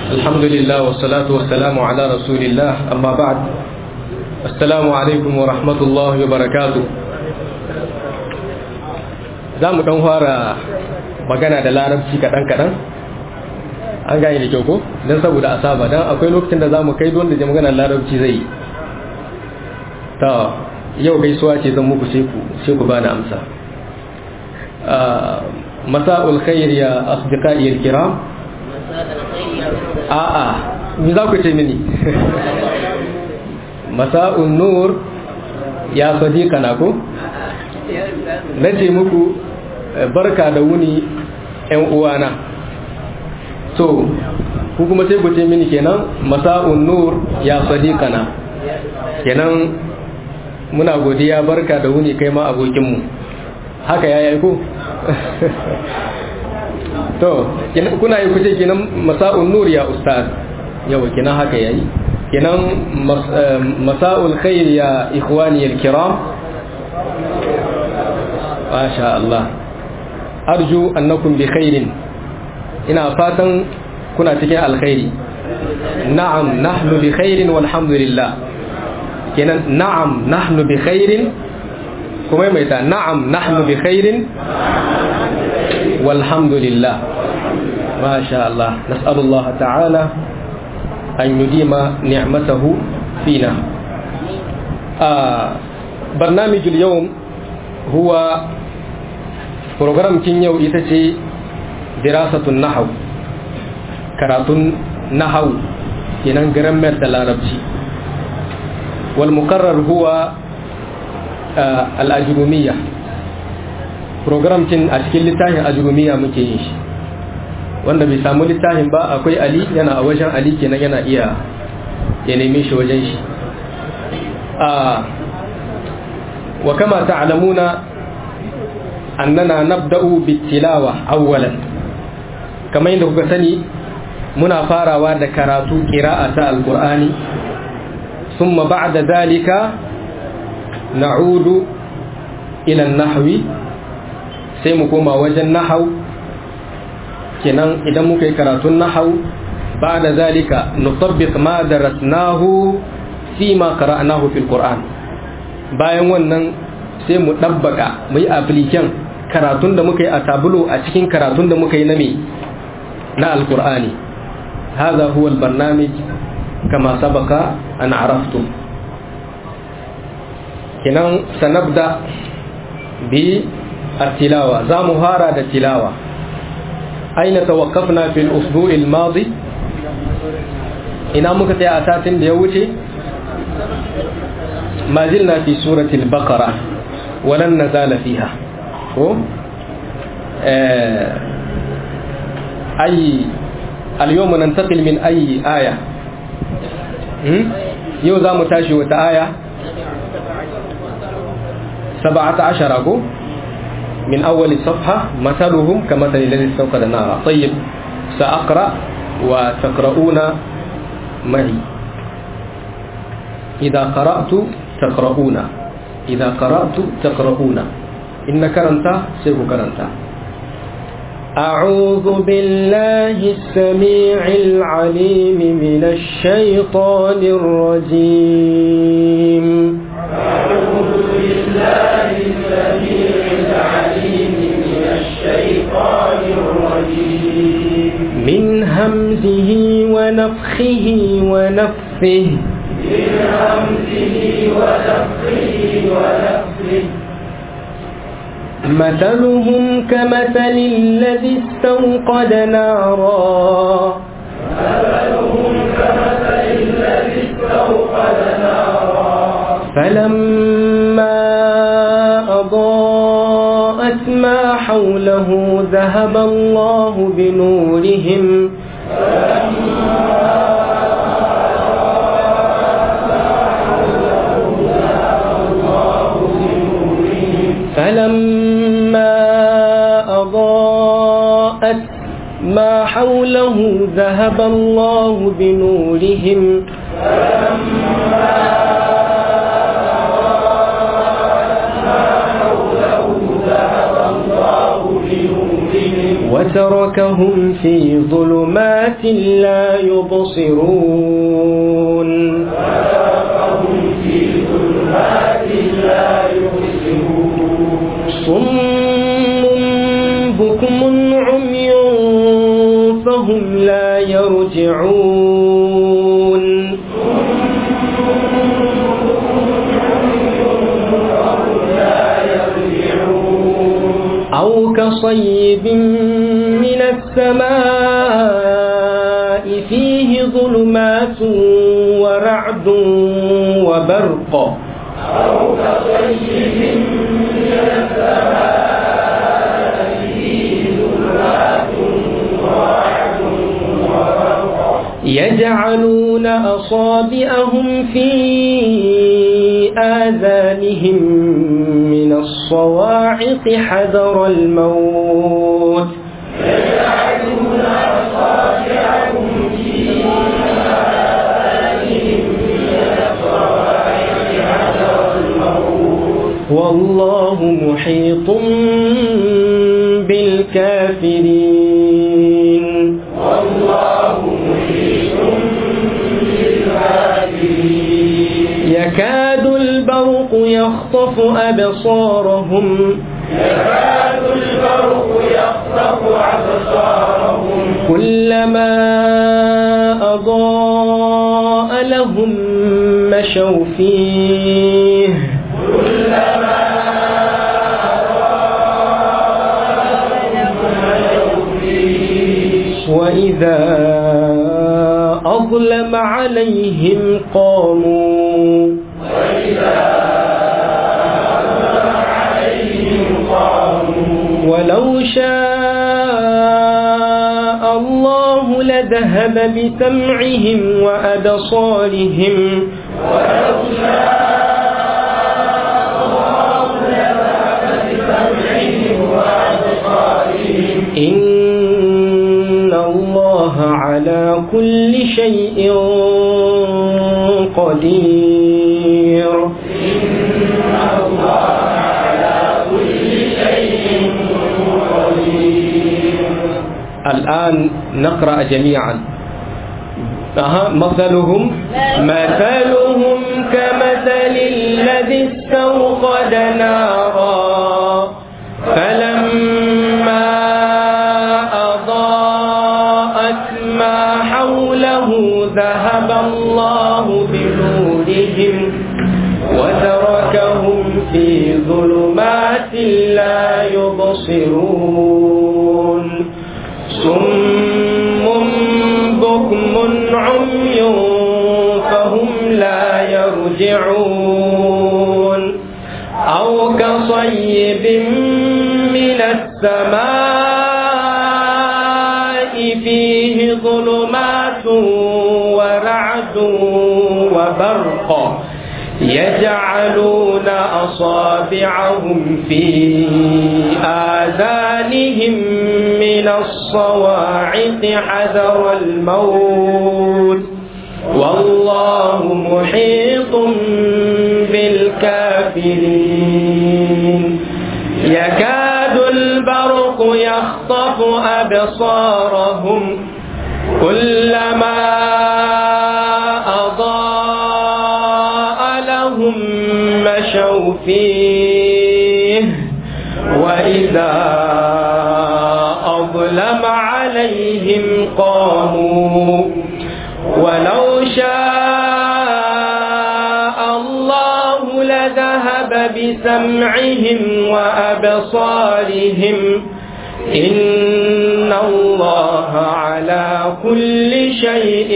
الحمد لله والصلاة والسلام على رسول الله أما بعد السلام عليكم ورحمة الله وبركاته za mu ɗan fara magana da larabci kaɗan-kaɗan an gane da kyau ko don saboda a saba don akwai lokacin da za mu kai wanda da magana larabci zai yi ta yau gaisuwa ce zan muku sai ku bani amsa masa'ul khair ya asdiqai al-kiram a'a me za ku ce mini masa'un nur ya sadiqana ko nace muku barka da wuni ƴan uwana to ku kuma sai ku ce mini kenan masa'un nur ya sadiqana kenan muna godiya barka da wuni kai ma abokinmu haka ya yi ko to kuna yi kuce kenan masa'un nur ya ustaz yawa kenan haka ya yi kenan masa'ul khair ya ikhwani al-kiram masha Allah arju annakum bi khairin ina fatan kuna cikin alkhairi na'am nahnu bi khairin walhamdulillah kenan na'am nahnu bi khairin kuma mai ta na'am nahnu bi khairin walhamdulillah ma sha Allah nas'alullah ta'ala an yudima ni'matahu fina برنامج اليوم هو program kin yau ita ce dirasatun nahaw karatun nahaw kenan grammar da larabci wal muqarrar huwa al ajrumiyya program kin a cikin littafin ajrumiyya muke yin shi wanda bai samu littafin ba akwai ali yana a wajen ali kenan yana iya ya neme shi wajen shi wa kama ta'lamuna annana nabda'u bitilawa awwalan kamar yadda kuka sani muna farawa da karatu qira'a ta alqur'ani thumma ba'da dhalika na'udu ila an-nahwi sai mu koma wajen nahau kenan idan muka yi karatun nahau ba'da dhalika nutabbiq ma darasnahu fi ma qara'nahu fil qur'an bayan wannan sai mu dabbaka mu yi application karatun da muka yi a tabulo a cikin karatun da muka yi na me na alkur'ani hadha huwa albarnamij kama sabaka an araftum kinan sanabda bi التلاوة za mu fara da tilawa aina tawaqqafna fil usbu' al madi ina muka tsaya a satin da ya wuce ما زلنا في سورة البقرة ولن نزال فيها هو أي اليوم ننتقل من أي آية يوزا متاشي وتآية سبعة عشر أقول من أول الصفحة مثلهم كمثل الذي استوقد نارا طيب سأقرأ وتقرؤون معي إذا قرأت تقرؤون إذا قرأت تقرؤون إن كرنتا سيف كرنتا أعوذ بالله السميع العليم من الشيطان الرجيم أعوذ بالله السميع العليم من الشيطان الرجيم من همزه ونفخه ونفثه من همزه ونفخه ونفخه مثلهم كمثل الذي استوقد نارا مثلهم كمثل الذي استوقد نارا فلما أضاءت ما حوله ذهب الله بنورهم فلما أضاءت ما حوله ذهب الله بنورهم وتركهم في ظلمات لا يبصرون وتركهم في ظلمات لا يبصرون صم بكم عمي فهم لا يرجعون أو كصيب من السماء فيه ظلمات ورعد وبرق أو كصيب من السماء فيه ظلمات ورعد وبرق يجعلون أصابعهم في آذانهم من الصواعق حذر الموت يجعلون أصابعهم في آذانهم من الصواعق حذر الموت والله محيط بالكافرين والله محيط بالكافرين يكاد البرق يخطف أبصارهم يكاد البرق يخطف أبصارهم كلما أضاء لهم مشوا فيه كلما أضاء فيه وإذا أظلم عليهم قاموا وإذا عليهم قاموا ولو شاء الله لذهب بسمعهم وأبصارهم ولو شاء الله لذهب بسمعهم وأبصارهم إن الله على كل شيء قدير إن الله على كل شيء قدير الآن نقرأ جميعا أها مثلهم مثلهم كمثل الذي استوقد نارا فلما أضاءت ما حوله ذهب الله بنورهم وتركهم في ظلمات لا يبصرون صم بكم عمي فهم لا يرجعون أو كصيب من السماء فيه ظلمات ورعد وبرق يجعلون أصابعهم في آذانهم من الصواعق حذر الموت والله محيط بالكافرين يكاد البرق يخطف أبصارهم كلما أضاء لهم مشوا فيه وإذا أظلم عليهم قاموا ولو شاء الله لذهب بسمعهم وأبصارهم إن الله على كل شيء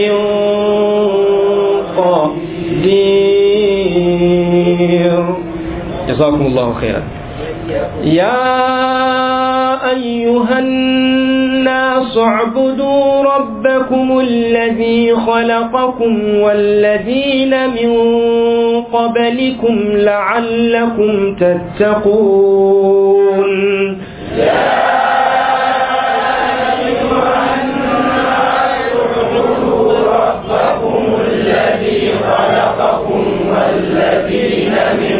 قدير جزاكم الله خيرا يا أيها الناس اعبدوا ربكم الذي خلقكم والذين من قبلكم لعلكم تتقون ربكم الذي خلقكم والذين من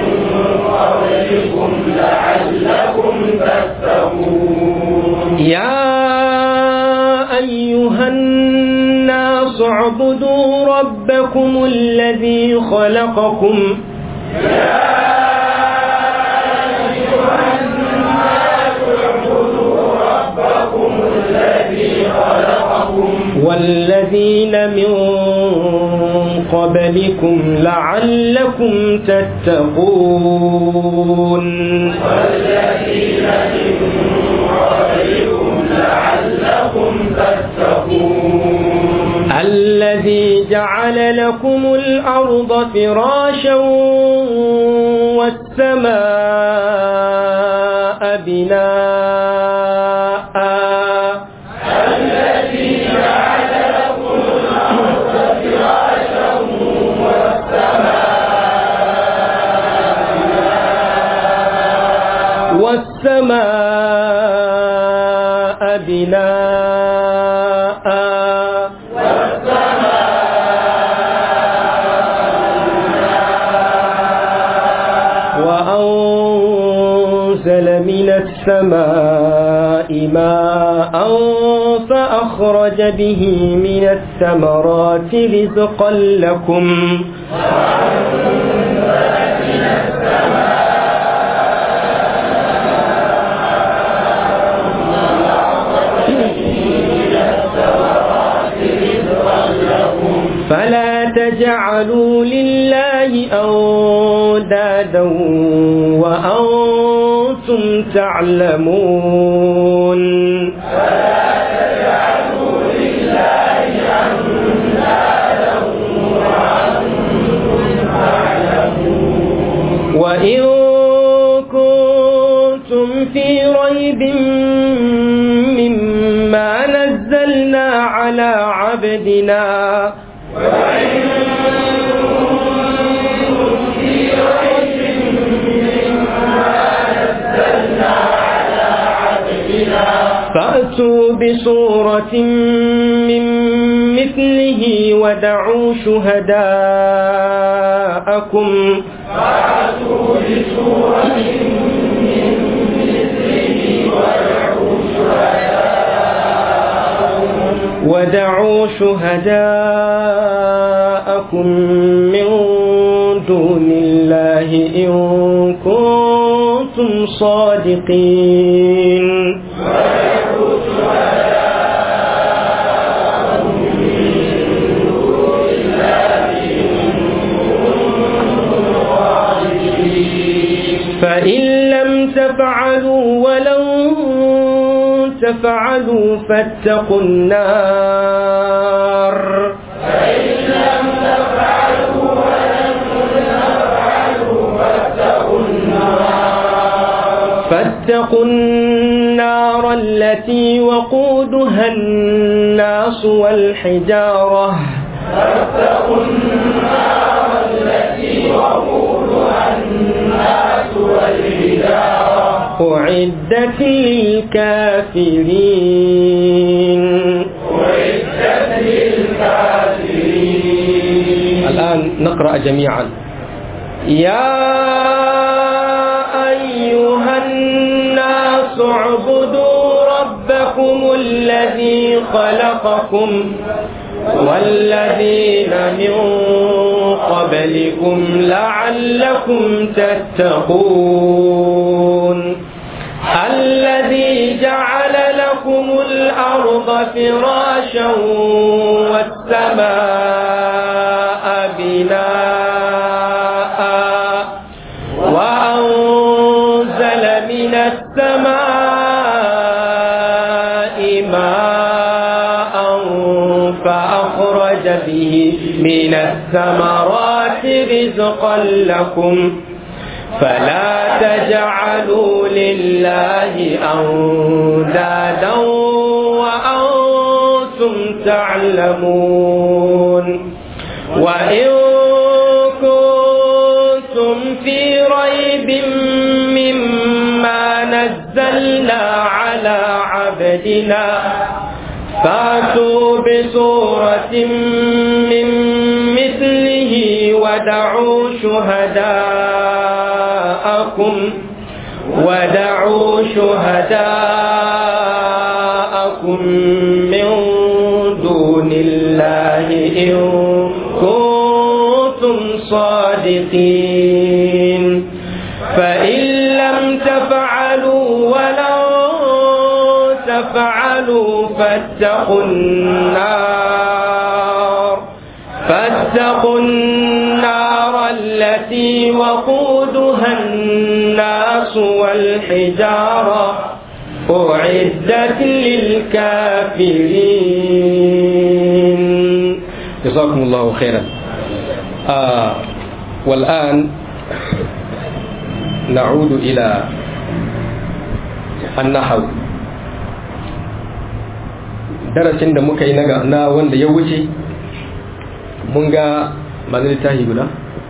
قبلكم لعلكم تتقون يا ربكم الذي خلقكم والذين من قبلكم لعلكم تتقون والذين من قبلكم لعلكم تتقون الذي جعل لكم الأرض فراشا والسماء بناء الذي جعل لكم الأرض فراشا والسماء والسماء بناء وأنزل من السماء ماء فأخرج به من الثمرات رزقا لكم فلا تجعلوا لله أندادا وأنتم تعلمون وإن كنتم في ريب مما نزلنا على عبدنا فأتوا بصورة من مثله ودعوا شهداءكم فأتوا بسورة من مثله ودعوا ودعوا شهداءكم من دون الله إن كنتم صادقين فإن لم تفعلوا ولن تفعلوا فاتقوا النار فاتقوا النار التي وقودها الناس والحجارة فاتقوا النار التي وقودها الناس والحجارة أعدت للكافرين أعدت للكافرين الآن نقرأ جميعا يا أيها الناس اعبدوا ربكم الذي خلقكم والذين من قبلكم لعلكم تتقون الذي جعل لكم الأرض فراشا والسماء بناء وأنزل من السماء ماء فأخرج به من الثمرات رزقا لكم فلا تجعلوا لله أندادا وأنتم تعلمون وإن كنتم في ريب مما نزلنا على عبدنا فاتوا بسورة من مثله ودعوا شهداءكم ودعوا شهداءكم من دون الله إن صادقين فإن لم تفعلوا ولن تفعلوا فاتقوا النار فاتقوا النار التي وقودها الناس والحجارة أعدت للكافرين جزاكم الله خيرا آه والآن نعود إلى النحو darasin da muka yi na wanda ya wuce mun ga mazin littafi guda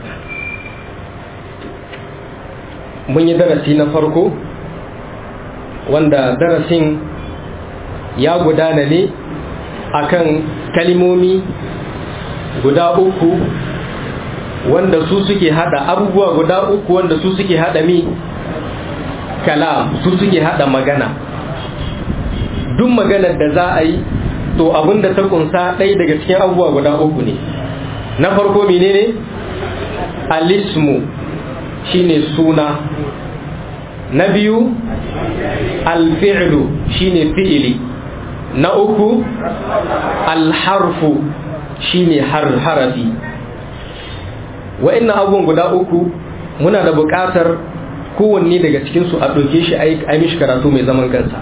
mun yi darasi na farko wanda darasin ya gudana ne akan kalimomi guda uku wanda su suke hada abubuwa guda uku wanda su suke hada mi kalam su suke hada magana duk maganar da za a yi to abinda ta kunsa ɗaya daga cikin abubuwa guda uku ne na farko menene alismu shine suna na biyu alfi'lu shine fi'ili na uku alharfu shine har harafi wa'annan abubuwan guda uku muna da buƙatar kowanne daga cikinsu a ɗauke shi a yi mishi karatu mai zaman kansa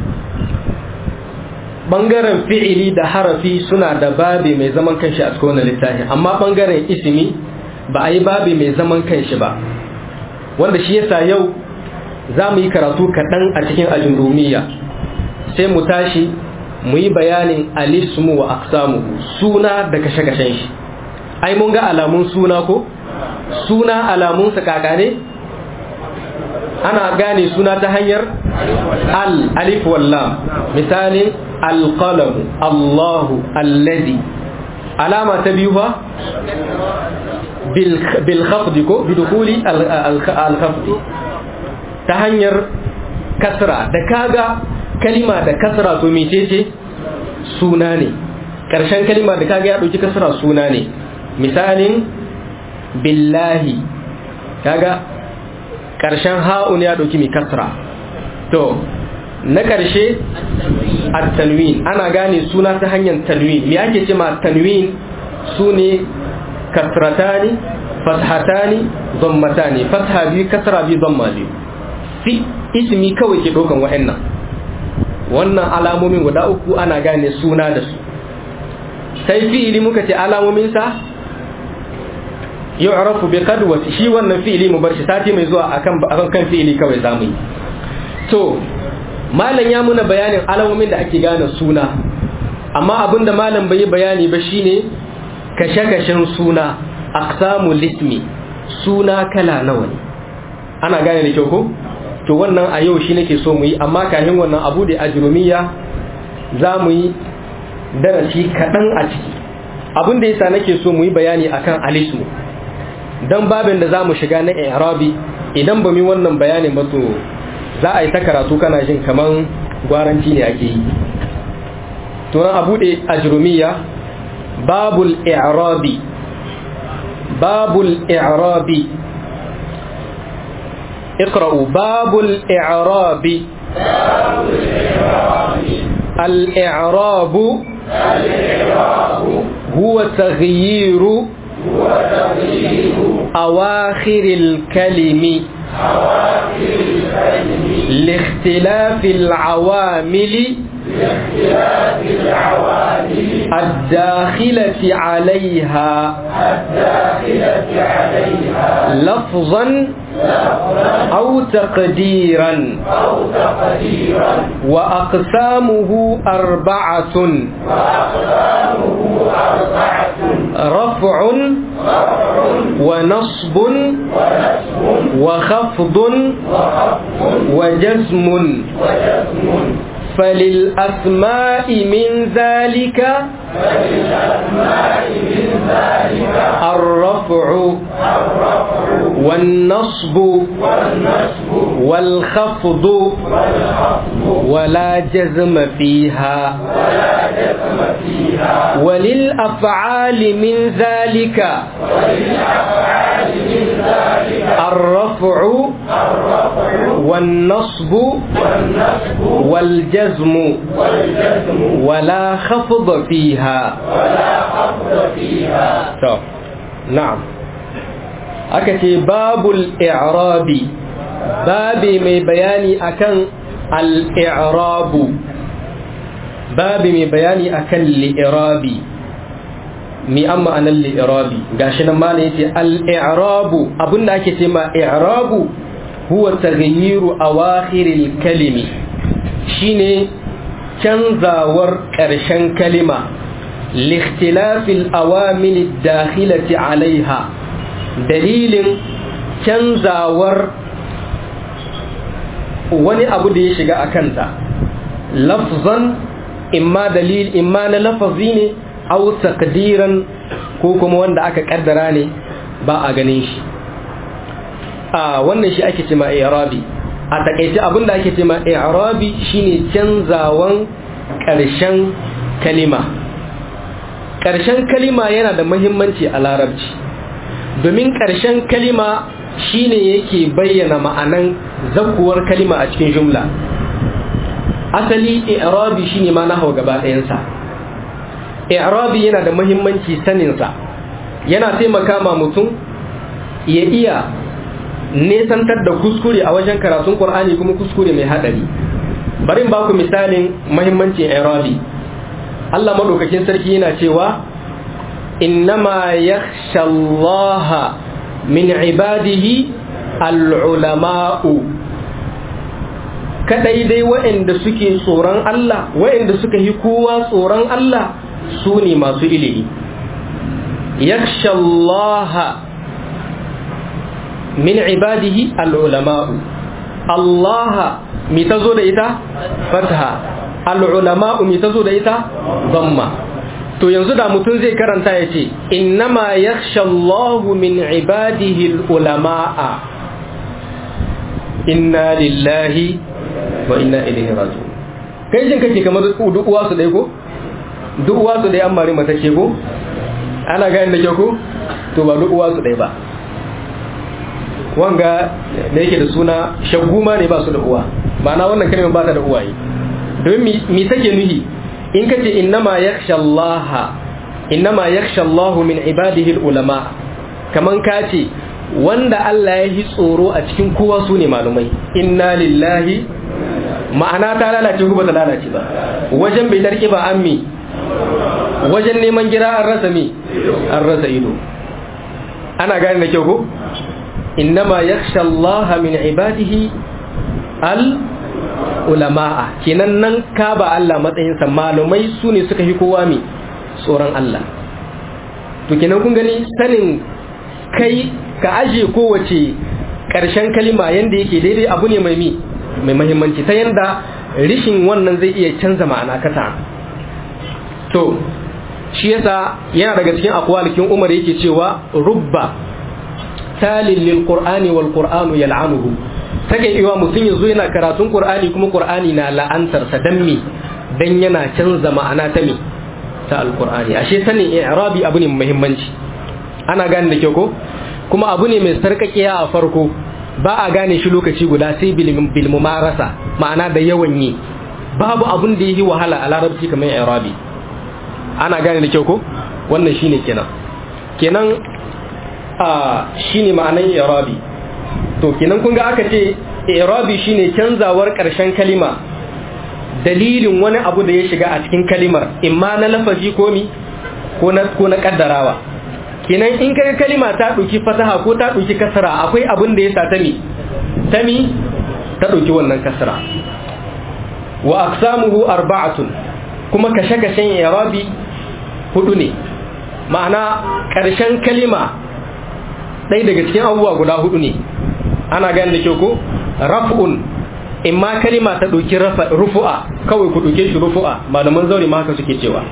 ɓangaren fi'ili da harafi suna da babi mai zaman kanshi a cikin wannan littafi amma ɓangaren ismi ba a yi babi mai zaman kanshi ba wanda shi yasa yau za mu yi karatu kaɗan a cikin ajurumiya sai mu tashi mu yi bayanin alismu wa aksamu suna da kashe-kashen shi ai mun ga alamun suna ko suna alamunsa kaka ne ana gane suna ta hanyar al alif wallam misalin alqalamu allahu alladhi alama ta biyu ba bil khafd ko bi dukuli al khafd ta hanyar kasra da kaga kalima da kasra to mecece suna ne ƙarshen kalima da kaga ya ɗauki kasra suna ne misalin billahi kaga ƙarshen ha'un ya ɗauki mai kasra to na ƙarshe at-tanwin ana gane suna ta hanyar tanwin me ake ce ma tanwin su ne kasratani fathatani zammatani fatha biyu kasra biyu zamma biyu fi ismi kawai ke ɗaukan wa'annan wannan alamomin guda uku ana gane suna da su sai fi'ili muka ce alamominsa yu'rafu bi qadwati shi wannan fi'ili mu bar shi sati mai zuwa akan akan kan fi'ili kawai zamu yi to malam ya muna bayanin alamomin da ake gane suna amma abinda malam bai yi bayani ba shine kashe-kashen suna aqsamul ismi suna kala nawa ne ana gane da kyau ko to wannan a yau shi nake so mu yi amma kafin wannan abu da ajrumiya za mu yi darasi kaɗan a ciki abin da yasa nake so mu yi bayani akan alismu dan babin da za mu shiga na i'rabi idan ba mu wannan bayanin ba to za a yi ta karatu kana jin kaman gwaranci ne ake yi to nan abu da ajrumiya babul i'rabi babul i'rabi اقرأوا باب الإعراب الإعراب هو تغيير أواخر الكلم لاختلاف العوامل الداخلة عليها لفظا أو تقديرا وأقسامه أربعة رفع ونصب وخفض وجزم فللأسماء من ذلك الرفع والنصب والخفض ولا جزم فيها وللأفعال من ذلك من ذلك الرفع الرفع والنصب والنصب والجزم والجزم ولا خفض فيها ولا خفض فيها to na'am aka ce babul i'rabi babi mai bayani akan al-i'rabu babi mai bayani akan li'irabi mi amma anan li'irabi gashi nan malam yace al-i'rabu abinda ake ce ma i'rabu huwa taghyiru awakhiril kalimi shine canzawar ƙarshen kalima likhtilafil awamil dakhilati alaiha dalilin canzawar wani abu da ya shiga a kanta lafzan imma dalil imma na lafazi ne au taqdiran ko kuma wanda aka kaddara ne ba a ganin shi a wannan shi ake cema i'rabi a takaice abin da ake cema i'rabi shine canzawan ƙarshen kalima ƙarshen kalima yana da muhimmanci a larabci domin ƙarshen kalima shine yake bayyana ma'anan zakuwar kalima a cikin jumla asali i'rabi shine ma nahwa gaba ɗayansa i'rabi yana da muhimmanci saninsa yana taimaka ma mutum ya iya nesantar da kuskure a wajen karatun qur'ani kuma kuskure mai hadari bari ba ku misalin muhimmancin i'rabi Allah madaukakin sarki yana cewa innama yakhsha Allah min ibadihi al-ulama'u kadai dai waɗanda suke tsoron Allah waɗanda suka yi kowa tsoron Allah su ne masu ilimi yakhsha Allah min ibadihi al-ulama'u Allah mi tazo da ita fatha al-ulama'u mi tazo da ita dhamma to yanzu da mutum zai karanta ya ce innama yakhsha Allahu min ibadihi al-ulama'a inna lillahi wa inna ilaihi raji'un kai jin kake kamar duk uwa su dai ko duk uwa su dai an mari mata ce ko ana gani da ke ko to ba duk uwa su dai ba wanga da yake da suna shaguma ne ba su da uwa ba na wannan kalmar ba ta da uwaye domin mi take nuhi in ka ce innama yakhsha Allah innama yakhsha Allah min ibadihi ulama kaman ka ce wanda Allah ya yi tsoro a cikin kowa su ne malumai inna lillahi ma'ana ta lalace ko ba ta lalace ba wajen bai darki ba an mi wajen neman gira an rasa mi an rasa ido ana gane da kyau ko innama yakhsha Allah min ibadihi al ulama'a kenan nan ka ba Allah matsayinsa malumai su ne suka fi kowa mai tsoron Allah to kenan kun gani sanin kai ka aje kowace ƙarshen kalima yanda yake daidai abu ne mai mi mai mahimmanci ta yanda rishin wannan zai iya canza ma'ana kasa to shi yasa yana daga cikin akwalikin umar yake cewa rubba talin lil qur'ani wal qur'anu yal'anuhu take iwa mutum ya zo yana karatun Qur'ani kuma Qur'ani na la'antarsa dan me dan yana canza ma'ana ta me ta alqur'ani ashe sanin i'rabi abu ne mai muhimmanci ana gane da kyau ko kuma abu ne mai sarkakiya a farko ba a gane shi lokaci guda sai bil mumarasa ma'ana da yawan yi babu abun da yi wahala a larabci kamar i'rabi ana gane da kyau ko wannan shine kenan kenan a shine ma'anan i'rabi to kenan kun ga aka ce i'rabi shine canzawar ƙarshen kalima dalilin wani abu da ya shiga a cikin kalimar imma na lafazi ko mi ko na ko na kaddarawa kenan in kaga kalima ta dauki fasaha ko ta dauki kasra akwai abin da ya sa ta mi ta mi ta dauki wannan kasra wa aqsamuhu arba'atun kuma kashe-kashen i'rabi hudu ne ma'ana ƙarshen kalima ɗaya daga cikin abubuwa guda hudu ne ana gani da kyau ko raf'un in ma kalima ta ɗauki rufu'a kawai ku ɗauke shi rufu'a malaman zaure ma haka suke cewa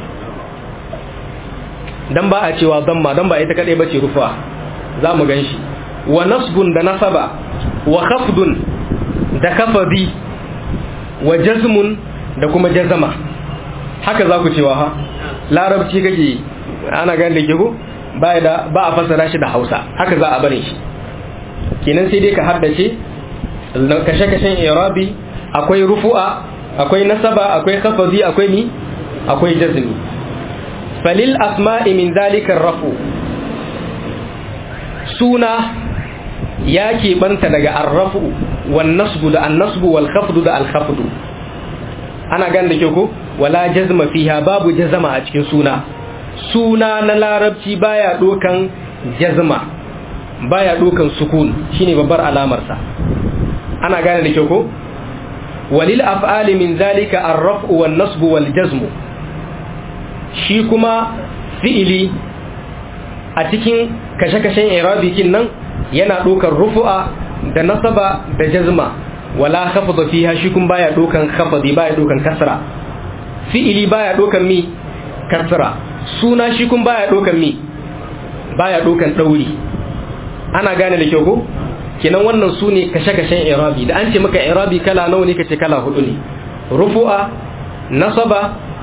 dan ba a cewa zamma dan ba ita kadai bace rufu'a za mu gan shi wa nasbun da nasaba wa khafdun da kafabi wa jazmun da kuma jazama haka za ku cewa ha larabci kake ana gani da kyau ba a fasara shi da hausa haka za a barin shi kenan sai dai ka haddace kashe-kashen irabi akwai rufu'a akwai nasaba akwai khafazi akwai ni akwai jazmi falil asma'i min zalika rafu suna ya keɓanta daga arrafu wan nasbu da annasbu wal khafdu da al khafdu ana gan da ke ko wala jazma fiha babu jazama a cikin suna suna na larabci baya dokan jazma baya dokan sukun shine babbar alamar sa ana gane da ke ko walil af'ali min zalika ar-raf'u wan nasbu wal jazmu shi kuma fi'ili a cikin kashe-kashen irabi kin nan yana dokar rufu'a da nasaba da jazma wala khafda fiha shi kun baya dokan khafdi baya dokan kasra fi'ili baya dokan mi kasra suna shi kun baya dokan mi baya dokan dauri ana gane da kyau ko kenan wannan su ne kashe-kashen irabi da an ce maka irabi kala nawa ne kace kala hudu ne rufu'a nasaba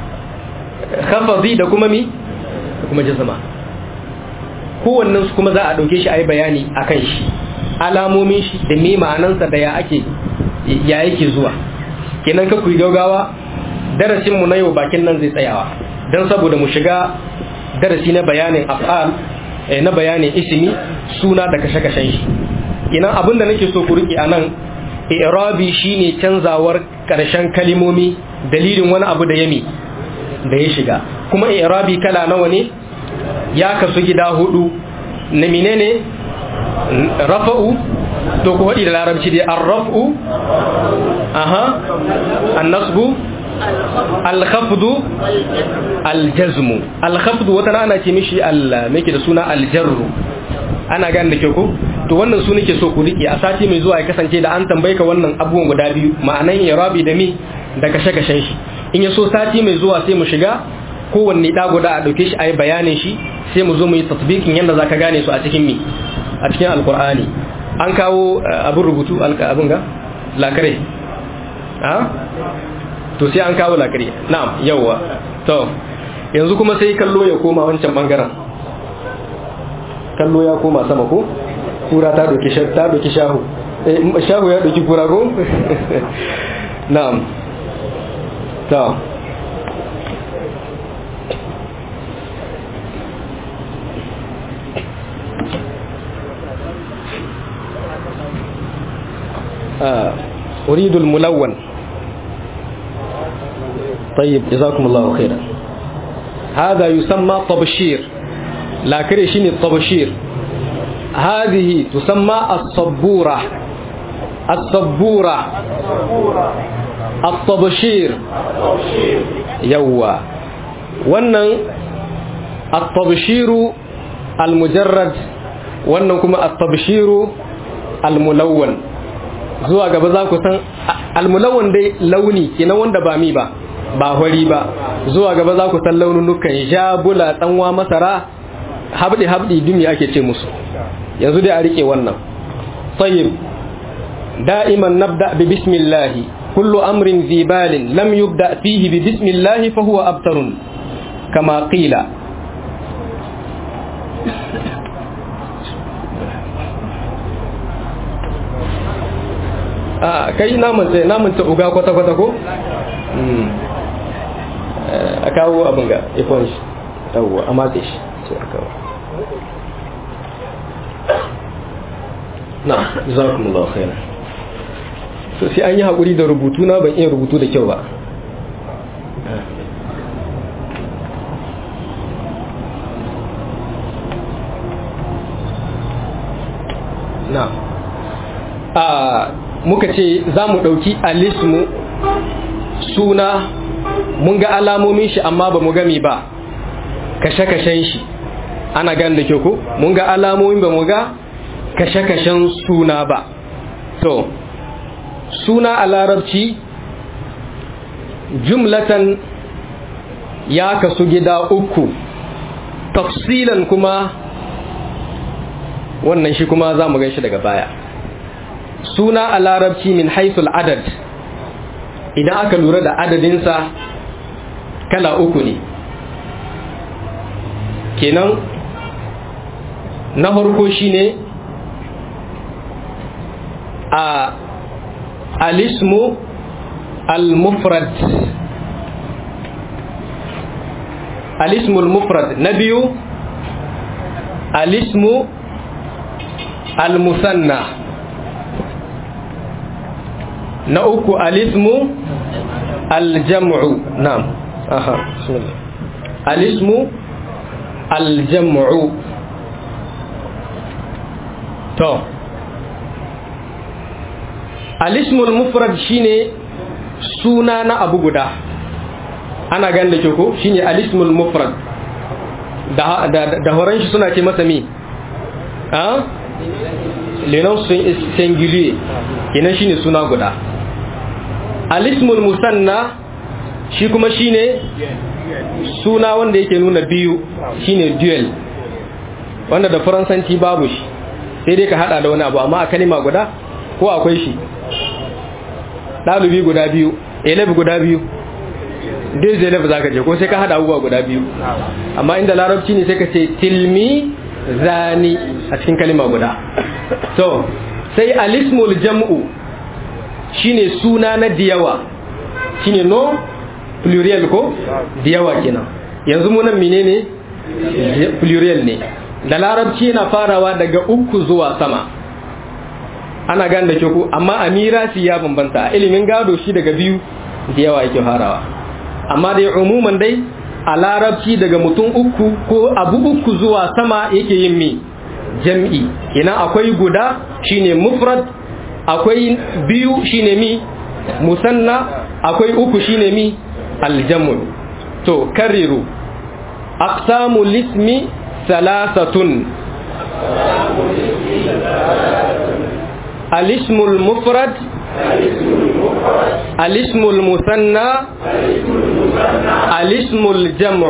khafdi da kuma mi da kuma jazma kowannen su kuma za a dauke shi a yi bayani akan shi alamomin shi da me ma'anansa da ya ake ya yake zuwa kenan ka kuyi gaugawa darasin mu na yau bakin nan zai tsayawa dan saboda mu shiga darasi na bayanin af'al na bayanin ismi suna da kashe-kashen shi kenan abinda nake so ku rike anan i'rabi shine canzawar karshen kalimomi dalilin wani abu da yami da ya shiga kuma i'rabi kala nawa ne ya kasu gida hudu na menene rafa'u to ku haɗi da larabci dai arraf'u aha annasbu alkhafdu aljazmu alkhafdu wata ana ce mishi al meke da suna aljarru ana gane da ke ko to wannan su nake so ku rike a sati mai zuwa ya kasance da an tambaye ka wannan abubuwan guda biyu ma'anan irabi da mi da kashe-kashen shi in ya so sati mai zuwa sai mu shiga kowanne ɗa guda a ɗauke shi a yi bayanin shi sai mu zo mu yi tasbikin yadda za ka gane su a cikin mi a cikin alkur'ani an kawo abin rubutu abin ga lakare ha to sai an kawo lakare na'am yawwa to yanzu kuma sai kallo ya koma wancan bangaren kallo ya koma sama ko kura ta doki ta doki shahu eh shahu ya doki kura ko na'am to آه. أريد الملون طيب جزاكم الله خيرا هذا يسمى طبشير لا كريشين الطبشير هذه تسمى الصبورة الصبورة الطبشير يوا wannan الطبشير المجرد wannan kuma الطبشير الملون zuwa gaba za ku san almulawan dai launi kenan wanda ba mi ba ba hori ba zuwa gaba za ku san laununukan ja bula tsanwa masara habdi habdi dumi ake ce musu yanzu dai a rike wannan tayyib da'iman nabda bi bismillah kullu amrin zibalin lam yubda fihi bi bismillah fa huwa abtarun kama qila a kai namun sai namun ta uga kwata-kwata ko? a kawo abin ga ikon shi yawwa a matse shi sai a kawo na zakumullahu khairan so sai an yi haƙuri da rubutu na ban iya rubutu da kyau ba na a muka ce za mu ɗauki alismu suna mun ga alamomin shi amma ba mu gami ba kashe-kashen shi ana gan da ke ku mun ga alamomin ba mu ga kashe-kashen suna ba to suna a larabci jumlatan ya kasu gida uku tafsilan kuma wannan shi kuma za mu gan shi daga baya suna a larabci min haisul adad idan aka lura da adadinsa kala uku ne kenan na harko shine a alismu al-mufrad alismu al-mufrad na biyu alismu al-musanna na uku alismu al-jam'u na'am aha bismillah alismu al-jam'u to alismul mufrad shine suna na abu guda ana gan da ko shine alismul mufrad da da da horon shi suna ce masa mi a lenon singulier kenan shine suna guda alismul musanna shi kuma shine suna wanda yake nuna biyu shine duel wanda da faransanci babu shi sai dai ka hada da wani abu amma a kalima guda ko akwai shi ɗalibi guda biyu elef guda biyu dai elef za ka je ko sai ka hada abubuwa guda biyu amma inda larabci ne sai ka ce tilmi zani a cikin kalima guda so sai alismul jam'u shine suna na diyawa shine no plurial ko diyawa kenan yanzu mu nan menene plurial ne da larabci yana farawa daga uku zuwa sama ana gane da ke ku amma a mirasi ya bambanta a ilimin gado shi daga biyu da yawa yake farawa amma dai umuman dai a larabci daga mutum uku ko abu uku zuwa sama yake yin mi jam'i ina akwai guda shine mufrad akwai biyu shine mi musanna akwai uku shine mi aljamu to kariru aqsamu lismi salasatun الاسم المفرد الاسم المثنى الاسم الجمع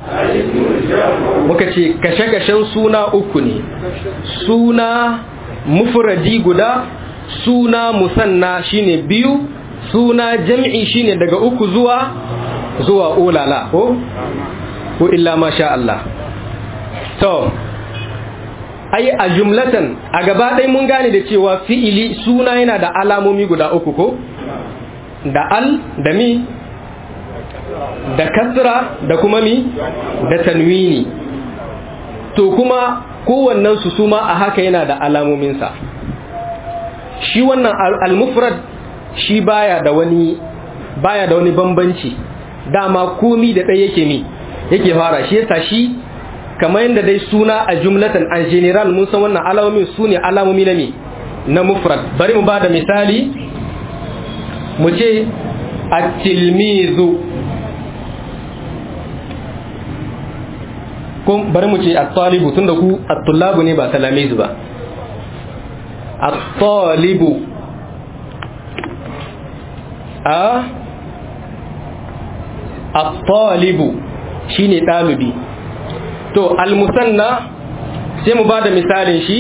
muka ce kashe-kashen suna uku ne suna mufradi guda suna musanna shine biyu suna jam'i shine daga uku zuwa zuwa ulala ko ko illa masha Allah to ai a jumlatan a gaba ɗaya mun gane da cewa fi'ili suna yana da alamomi guda uku ko da al da mi da kasra da kuma mi da tanwini to kuma kowannen su suma a haka yana da alamominsa shi wannan al-mufrad shi baya da wani baya da wani bambanci dama komi da ɗaya yake mi yake fara shi yasa shi kamar yadda dai suna a jumlatan an general mun san wannan alamomin su ne alamomi na me na mufrad bari mu ba da misali mu ce at-tilmizu ko bari mu ce at-talibu tunda ku at-tullabu ne ba talamizu ba at-talibu a at-talibu shine ɗalibi to al-musanna sai mu ba da misalin shi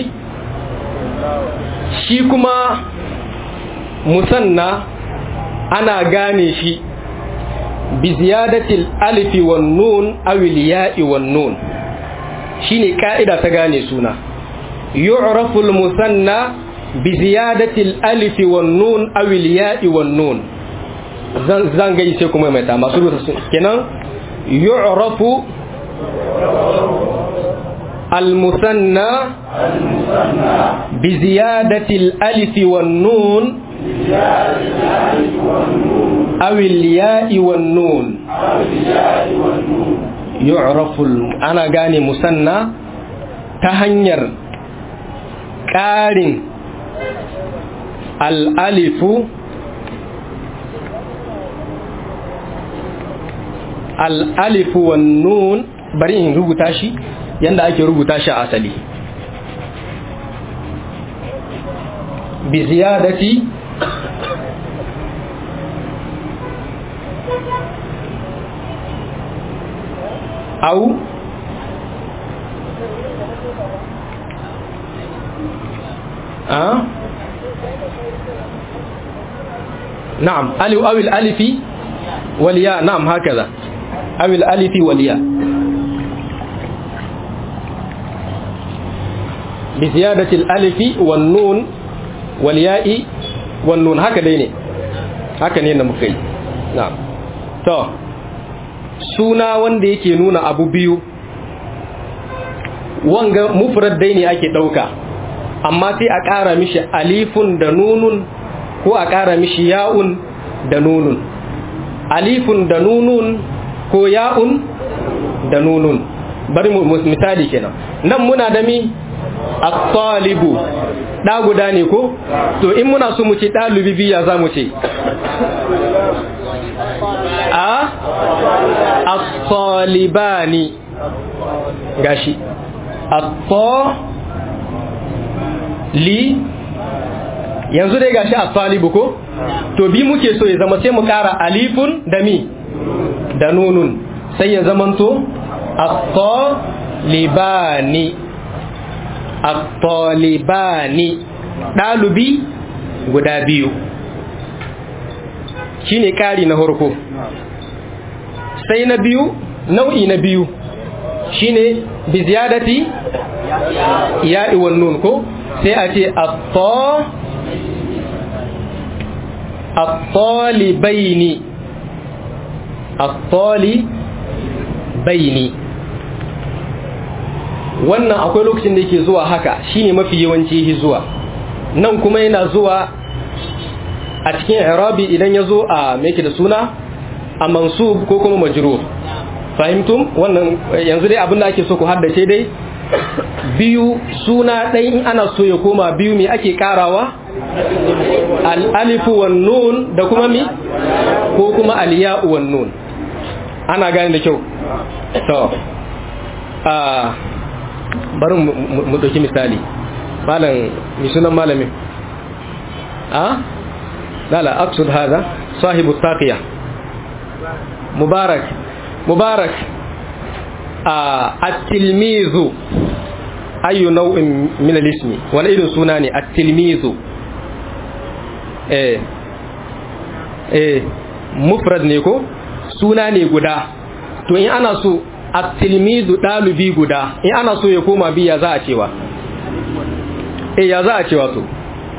shi kuma musanna ana gane shi bi ziyadatil alifi wan nun aw ya'i wan nun shine ka'ida ta gane suna yu'rafu al-musanna bi ziyadatil alifi wan nun aw ya'i wan nun zan zan ga sai kuma mai ta masu rubuta kenan yu'rafu المثنى بزيادة الألف والنون أو الياء والنون يعرف أنا قاني مثنى تهنير كارن الألف الألف والنون bari in rubuta shi yanda ake rubuta shi a asali bi ziyadati au a نعم ألف أو الألف والياء نعم هكذا أو الألف والياء بزيادة الألف والنون والياء wan nun haka dai ne haka ne da muka yi na'am to suna wanda yake nuna abu biyu wanga mufrad dai ne ake dauka amma sai a ƙara mishi alifun da nunun ko a ƙara mishi ya'un da nunun alifun da nunun ko ya'un da nunun bari mu misali kenan nan muna da mi at-talibu da guda ne ko to in muna so mu ce dalibi biya za mu ce a at-talibani gashi at-li yanzu dai gashi at-talibu ko to bi muke so ya zama sai mu kara alifun da mi da nunun sai ya zamanto at-talibani at-talibani ɗalibi guda biyu shine ƙari na harko sai na biyu nau'i na biyu shine bi ziyadati ya'i wan nun ko sai a ce at-talibaini at-talibaini wannan akwai lokacin da yake zuwa haka shine mafi yawanci zuwa nan kuma yana zuwa a cikin irabi idan ya zo a meke da suna a mansub ko kuma majrur fahimtum wannan yanzu dai abin da ake so ku haddace dai biyu suna ɗai in ana so ya koma biyu me ake karawa al-alifu wan nun da kuma mi ko kuma al-ya'u wan nun ana gane da kyau to a bari mu ɗauki misali malam mi sunan malamin a lala aksud hada sahibu taqiya mubarak mubarak a at-tilmizu ayu nau'in min al-ismi wani irin suna ne at-tilmizu eh eh mufrad ne ko suna ne guda to in ana so at-tilmizu dalibi guda in ana so ya koma biya za a cewa eh ya za a cewa to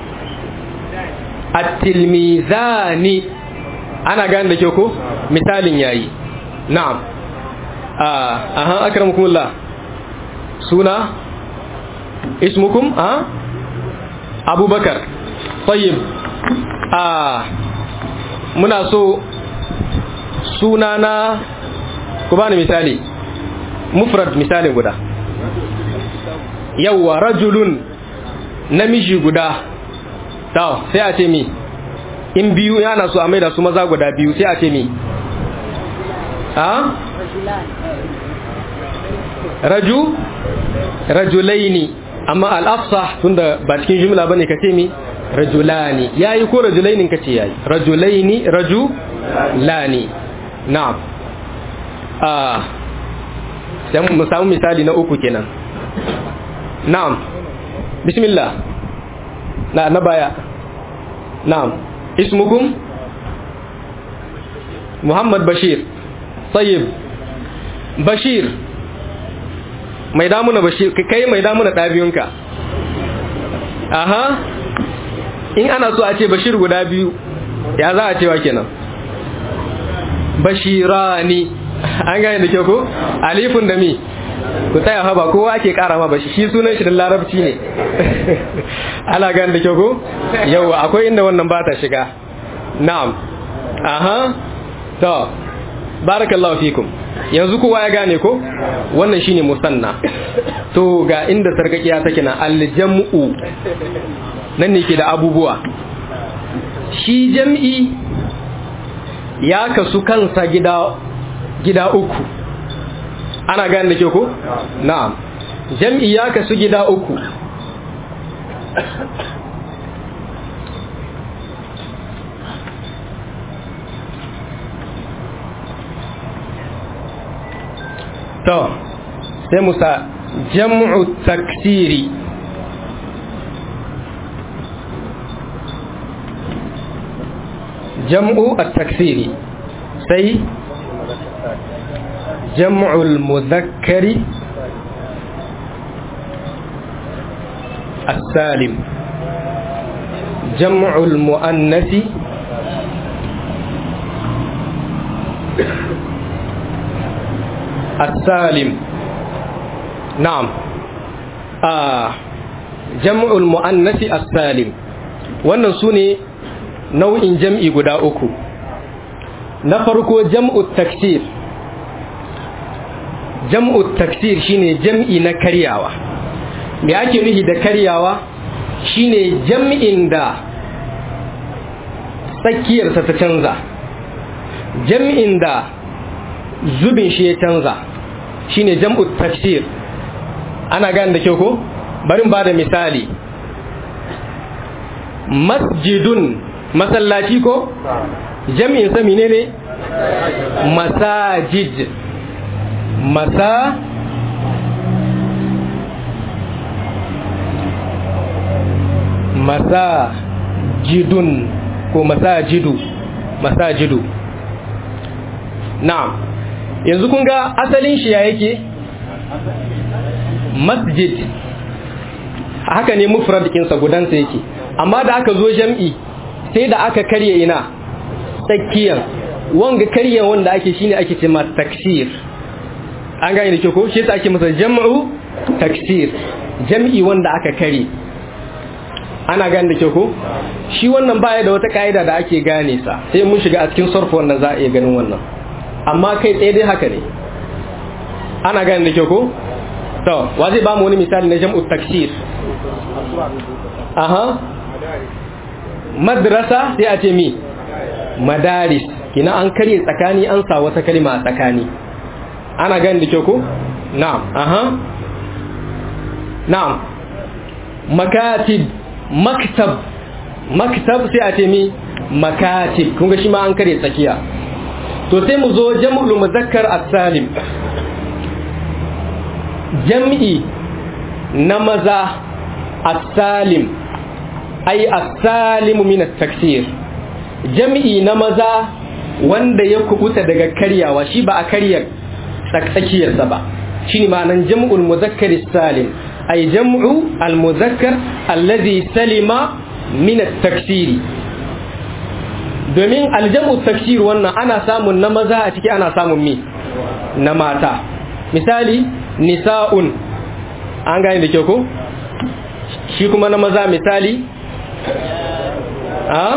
at-tilmizani ana gane da ke ko misalin yayi na'am ah aha akramukumullah suna ismukum a abubakar tayyib ah muna so suna na ku bani misali mufrad misalin guda yawwa rajulun namiji guda taw sai a ce mi in biyu yana so a maida su maza guda biyu sai a ce mi ha raju rajulaini amma al-afsah tunda ba cikin jumla bane ka ce mi rajulani yayi ko rajulainin kace yayi rajulaini rajulani na'am ah sai mu samu misali na uku kenan na'am bismillah na na baya na'am ismukum muhammad bashir tayyib bashir mai damuna bashir kai mai damuna ɗabiyunka aha in ana so a ce bashir guda biyu ya za a cewa kenan bashirani an gane da kyau ko alifun da mi ku tsaya fa ba kowa ake kara ma bashi shi sunan shi da larabci ne ana gane da kyau ko yau akwai inda wannan ba ta shiga na'am aha to barakallahu fikum yanzu kowa ya gane ko wannan shine musanna to ga inda sarkakiya take na aljam'u nan ne ke da abubuwa shi jam'i ya kasu kansa gida gida uku ana gane da ke ko na'am jam'i ya kasu gida uku to sai musa jam'u taksiri jam'u at-taksiri sai jam'u al-mudhakkari as-salim jam'ul mu'annasi السالم نعم آه جمع المؤنث السالم wannan su ne nau'in jam'i guda uku na farko jam'u taksir jam'u taksir shine jam'i na karyawa me ake nufi da karyawa shine jam'in da tsakiyarsa ta canza jam'in da zubin shi ya canza shine jam'u tafsir ana gane da kyau ko bari ba da misali masjidun masallaci ko jam'in sa menene masajid masa masajidun ko masajidu masajidu na'am yanzu kun ga asalin shi ya yake masjid haka ne mufrad kinsa gudansa yake amma da aka zo jam'i sai da aka karya ina tsakiyar wanga karya wanda ake shine ake ce ma taksir an gane da ke ko shi ake masa jam'u taksir jam'i wanda aka kare ana gane da ke ko shi wannan baya da wata ka'ida da ake gane sa sai mun shiga a cikin sarfa wannan za a iya ganin wannan amma kai tsaye dai haka ne ana gane da kyau ko to wa zai ba mu wani misali na jam'u taksir aha madrasa sai a ce mi madaris kina an karye tsakani an sa wata kalma a tsakani ana gane da kyau ko na'am aha na'am makatib maktab maktab sai a ce mi makatib kun ga shi ma an karye tsakiya to sai mu zo jam'ul muzakkar as-salim jam'i na maza as-salim ai as-salimu min at-taksir jam'i na maza wanda ya kubuta daga karyawa shi ba a karyar tsakiyarsa ba shine ma'anan jam'ul muzakkar as-salim ai jam'u al-muzakkar alladhi salima min at-taksiri domin aljamu tafsir wannan ana samun na maza a ciki ana samun mi na mata misali nisa'un an gane da kyau ko shi kuma na maza misali a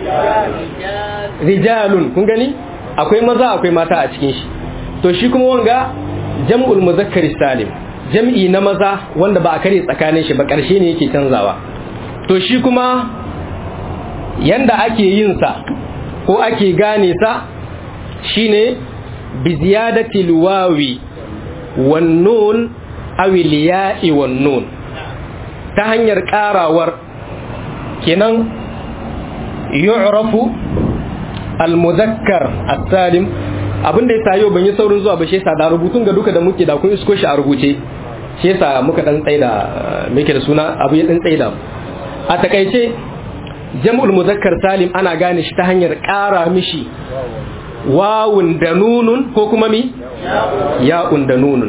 rijalun kun gani akwai maza akwai mata a cikin shi to shi kuma wanga jam'ul muzakkar salim jam'i na maza wanda ba a kare tsakanin shi ba karshe ne yake canzawa to shi kuma yanda ake yin sa ko ake gane sa shine bi ziyadati wawi wan nun aw ya'i wan nun ta hanyar karawar kenan yu'rafu al muzakkar as-salim abinda yasa yau ban yi saurin zuwa ba shi yasa da rubutun ga duka da muke da kun isko shi a rubuce shi yasa muka dan tsaida muke da suna abu ya dan tsaida a takaice jam'ul muzakkar salim ana gane shi ta hanyar ƙara mishi wawun da nunun ko kuma mi ya'un da nunun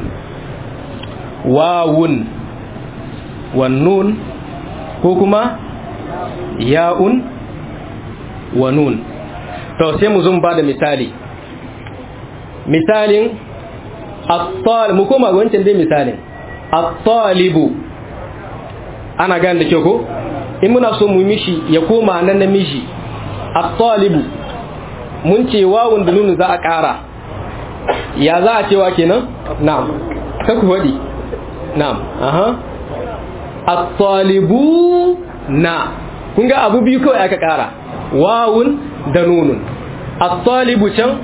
wawun wan nun ko kuma ya'un wa nun to sai mu zun ba da misali misalin at-talib mu koma wancan dai misalin at-talibu ana gane da kyau ko in muna so mu mishi ya koma nan namiji at-talibu mun ce wawun da nunu za a ƙara ya za a cewa kenan na'am ka ku faɗi na'am aha at-talibu na kun ga abu biyu kawai aka ƙara wawun da nunun at-talibu can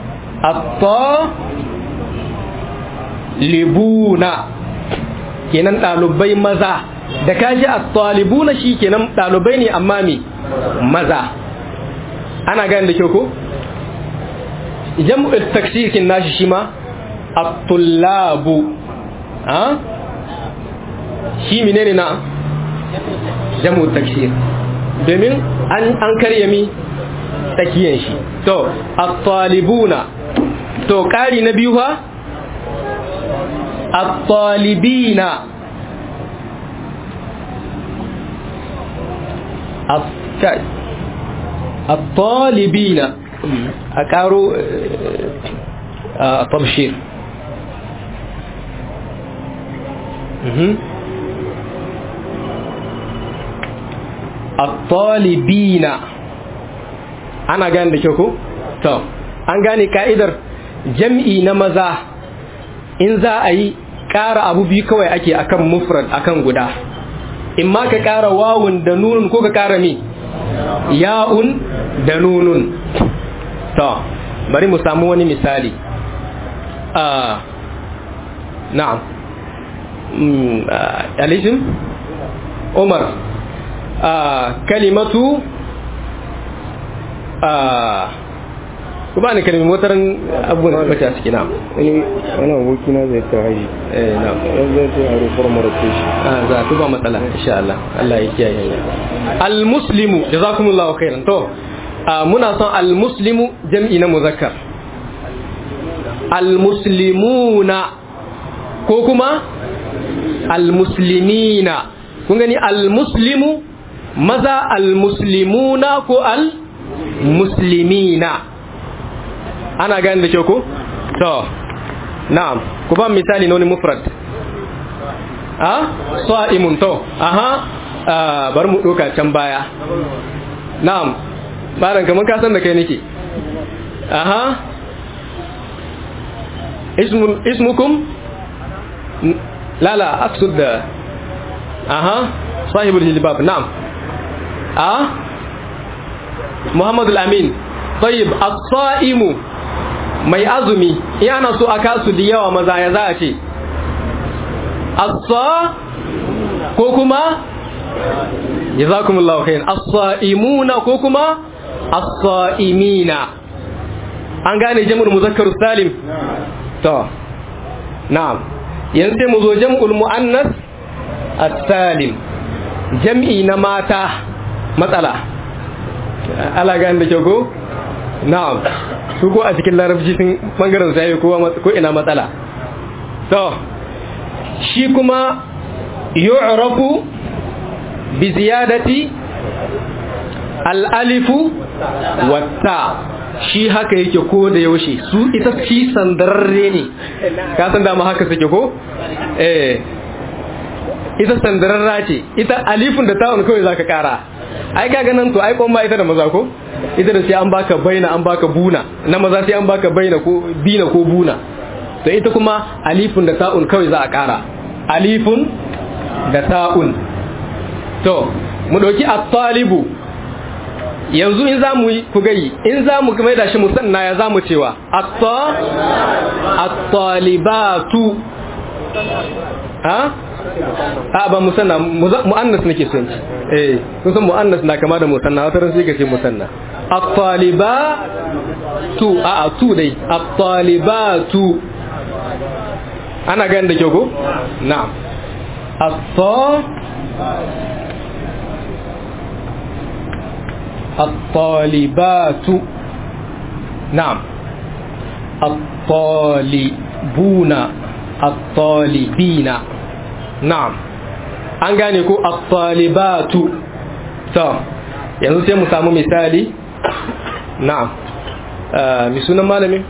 at-talibuna kenan ɗalibai maza da kaji at-talibuna shi kenan ɗalibai ne amma me maza ana gane da kyau ko jam'ul taksir kin nashi shi ma at-tullabu ha shi menene na jam'ul taksir domin an an karya mi takiyan shi to at-talibuna to kari na biyu fa at-talibina at-talibina a karo a tabshir at-talibina ana gane da kyau ko to an gane ka'idar jam'i na maza in za a yi ƙara abu biyu kawai ake akan mufrad akan guda in ma ka ƙara wawun da nunun ko ka ƙara mi ya'un da nunun to bari mu samu wani misali na'am alisim umar kalimatu ku ba ni kalmi motar abubuwan da bace a ciki na wani wani aboki na zai ta haji eh na yan zai ta yaro formar ce shi a za ku ba matsala insha Allah Allah ya kiyaye ni al muslimu jazakumullahu khairan to muna son al muslimu jam'i na muzakkar al muslimuna ko kuma al muslimina kun gani al muslimu maza al muslimuna ko al muslimina ana gani da kyau ko to na'am ku ba misali na wani mufrad a sa'imun to aha bar mu doka can baya na'am baran kaman ka san da kai nake aha ismun ismukum la la aqsud da aha sahibul jilbab na'am a muhammadul amin tayyib as-sa'imu mai azumi yana so a kasu da yawa maza ya za a ce assa ko kuma jazakumullahu khairan as-sa'imuna ko kuma as-sa'imina an gane jam'ul muzakkar salim to na'am yanzu sai mu zo jam'ul muannas as-salim jam'i na mata matsala ala gane da kyau ko na'am su ko a cikin larabci sun bangaren sai ko ina matsala to shi kuma yu'rafu bi ziyadati al-alifu watta shi haka yake ko da yaushe su ita shi sandararre ne ka san dama haka suke ko eh ita sandararra ce ita alifun da ta'un kawai zaka kara ai kaga nan to ai kon ma ita da maza ko ita da sai an baka baina an baka buna na maza sai an baka baina ko bina ko buna to ita kuma alifun da ta'un kawai za a kara alifun da ta'un to mu dauki at-talibu yanzu in zamu yi ku gayi in zamu mai da shi musanna ya zamu cewa atta at-talibatu ha a ba musanna muannas nake son ci eh kun san muannas na kama da musanna wata ran sai ka ce musanna at-talibatu a a tu dai at-talibatu ana ganin da kyau ko na'am at-ta الطالبات نعم الطالبون الطالبين na'am an gane ko at-talibatu to yanzu sai mu samu misali na'am mi sunan malami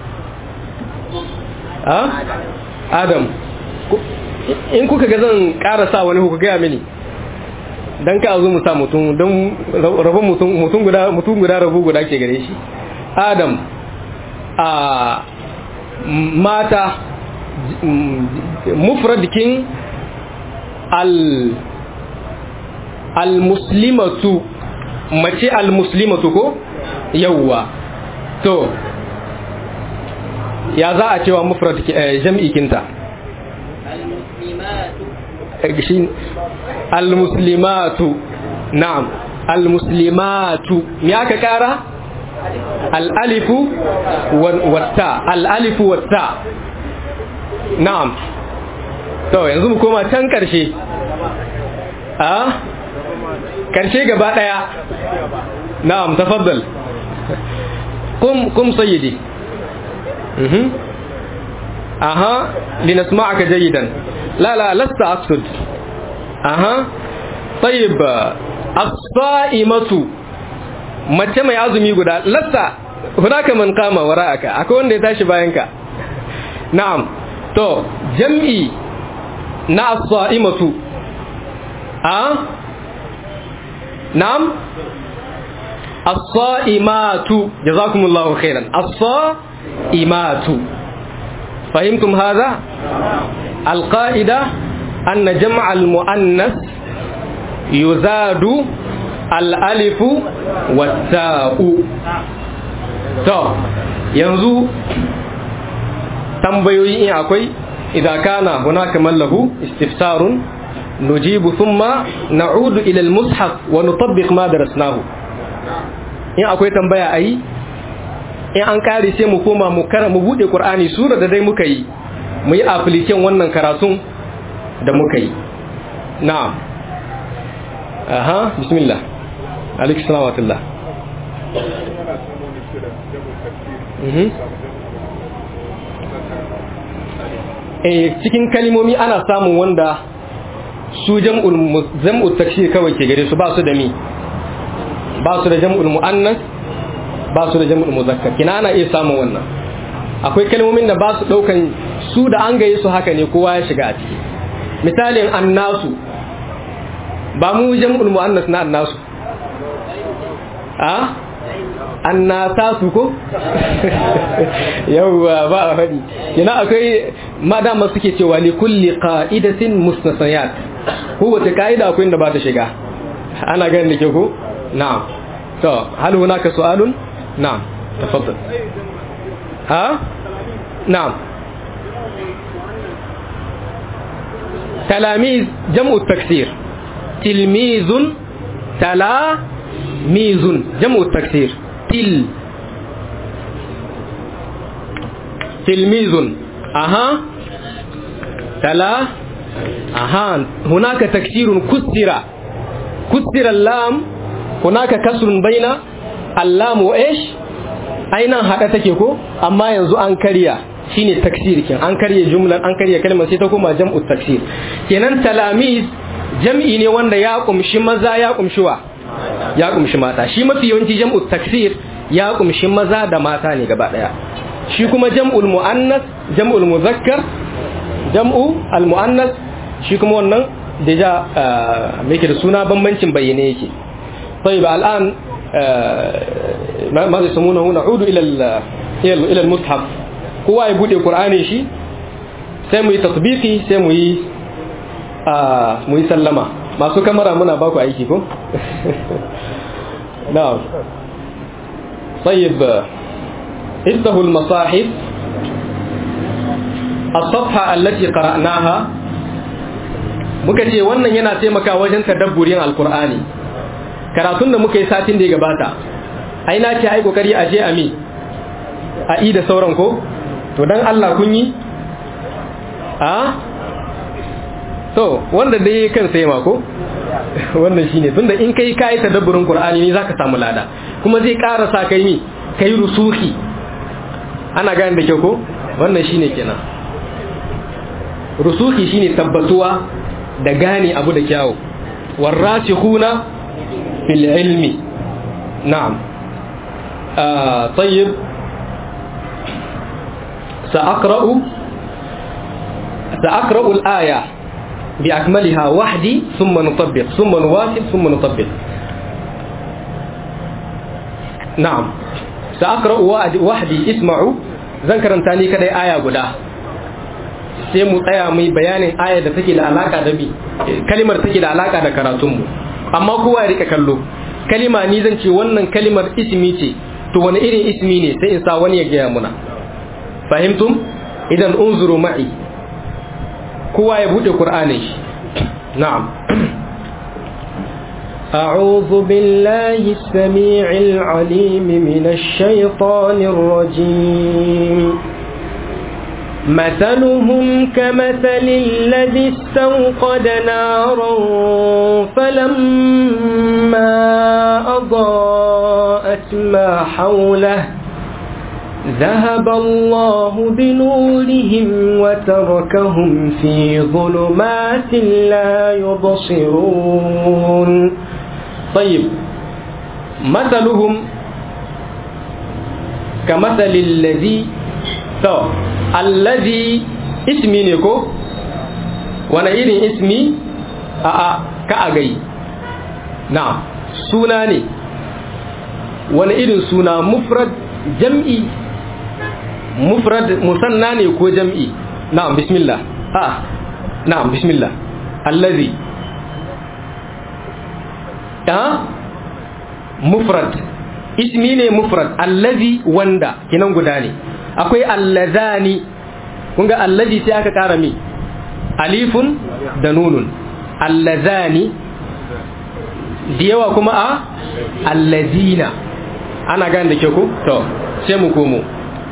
a adam in kuka ga zan karasa wani kuka gaya mini dan ka zo mu sa mutum don rabon mutum mutum guda mutum guda rabu guda ke gare shi adam a mata mufradikin al al-muslimatu mace al-muslimatu ko yawwa to ya za a cewa mufrad jam'i kinta al-muslimatu na'am al-muslimatu me aka kara al-alifu watta al-alifu watta na'am to yanzu mu koma can karshe a karshe gaba daya na'am tafaddal kum kum sayyidi mhm aha linasma'aka jayidan la la lasta aqsud aha طيب الصائمة mace mai azumi guda lasta hunaka man kama wara'aka akwai wanda ya tashi bayan ka na'am to jam'i na as-sa'imatu a na'am as-sa'imatu jazakumullahu khairan as-sa'imatu fahimtum hadha al-qa'ida anna jam' al-muannas yuzadu al-alifu wat-ta'u to yanzu tambayoyi in akwai idan kana hunaka mallahu istifsarun nujibu thumma na'udu ila al-mushaf wa nutabbiq ma darasnahu in akwai tambaya ayi in an kare sai mu koma mu kara mu bude qur'ani sura da dai muka yi mu yi application wannan karatun da muka yi na'am aha bismillah alaikum salam wa rahmatullah eh cikin kalimomi ana samun wanda su jam'ul takshir kawai ke gare su ba su da mi ba su da jam'ul mu'annas ba su da jam'ul muzakkar kina ana iya samun wannan akwai kalmomin da ba su daukan su da an gaye su haka ne kowa ya shiga a ciki misalin annasu ba mu jam'ul mu'annas na annasu a annasatu ko yawwa ba a faɗi kina akwai madama suke cewa li kulli qa'idatin mustasayat kowace ka'ida akwai inda ba ta shiga ana ganin da ke ko na'am to hal hunaka su'alun na'am tafaddal ha na'am talamiz jam'u taksir tilmizun talamizun jam'u taksir til tilmizun aha tala aha hunaka taksirun kusira kusira lam hunaka kasrun baina allam wa ish aina hada take ko amma yanzu an karya shine taksir kin an karya jumlan an karya kalmar sai ta koma jam'u taksir kenan talamiz jam'i ne wanda ya kumshi maza ya kumshi wa ya kumshi mata shi mafi yawanci jam'u taksir ya kumshi maza da mata ne gaba daya shi kuma jam'ul muannas jam'ul muzakkar jam'u al muannas shi kuma wannan deja me yake da suna bambancin bayyane yake طيب الان ماذا يسمونه نعود الى الى المصحف kowa ya bude qur'ani shi sai mu yi tatbiki sai mu yi mu yi sallama masu kamara muna baku aiki ko na'am طيب افتحوا المصاحف الصفحة التي قرأناها muka ce wannan yana taimaka wajen tadabburin alkur'ani karatun da muka yi satin da ya gabata ai na ce ai kokari a je a mi a i da sauran ko to dan Allah kun yi a to wanda dai kan sai ma ko wannan shine tunda in kai kai tadabburin qur'ani ne zaka samu lada kuma zai ƙara sa kai ni kai rusuhi ana gane da kyau ko wannan shine kenan rusuhi shine tabbatuwa da gane abu da kyawu warasikhuna fil ilmi na'am طيب سأقرأ سأقرأ الآية بأكملها وحدي ثم نطبق ثم نواصل ثم نطبق نعم سأقرأ وحدي اسمعوا ذكر تاني كده آية قدا sai mu tsaya mu yi bayanin aya da take da alaka da bi kalimar take da alaka da karatunmu amma kowa ya rika kallo kalima ni zan ce wannan kalimar ismi ce to wani irin ismi ne sai in sa wani ya gaya muna fahimtum idan unzuru ma'i kowa ya bude qur'anin shi na'am أعوذ بالله السميع العليم من الشيطان الرجيم مثلهم كمثل الذي استوقد نارا فلما أضاءت ما حوله ذهب الله بنورهم وتركهم في ظلمات لا يبصرون طيب masaluhum ka masalin lazi to allazi ismi ne ko wani irin ismi a a ka a gai na suna ne wani irin suna mufrad jam'i mufrad musanna ne ko jam'i na'am bismillah a na'am bismillah allazi ha mufrad ismi ne mufrad allazi wanda kinan guda ne akwai allazani kun ga allazi sai aka kara mi alifun da nunun allazani da yawa kuma a allazina ana gane da ke ku to sai mu komo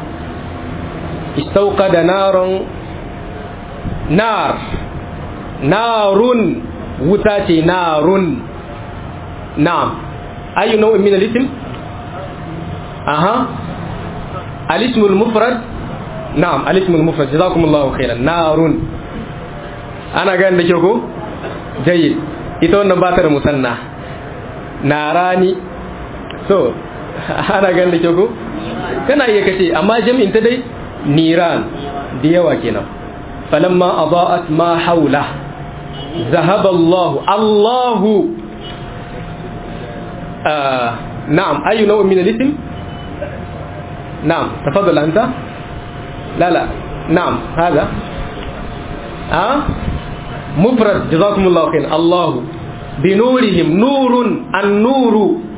istauka da naron nar narun wuta ce narun na'am ayu nau'in min al-ism aha al-ism al-mufrad na'am al-ism al-mufrad jazakumullahu khairan narun ana gane da ke ku jayyid ita wannan ba ta da musanna narani so ana ganin da ke ko kana iya kace amma jami'in ta dai niran da yawa kenan falamma adaat ma haula zahaba Allah Allah na'am ayu naw'in min al-ism na'am تفضل anta لا لا نعم هذا ها مفرد جزاكم الله خير الله بنورهم نور النور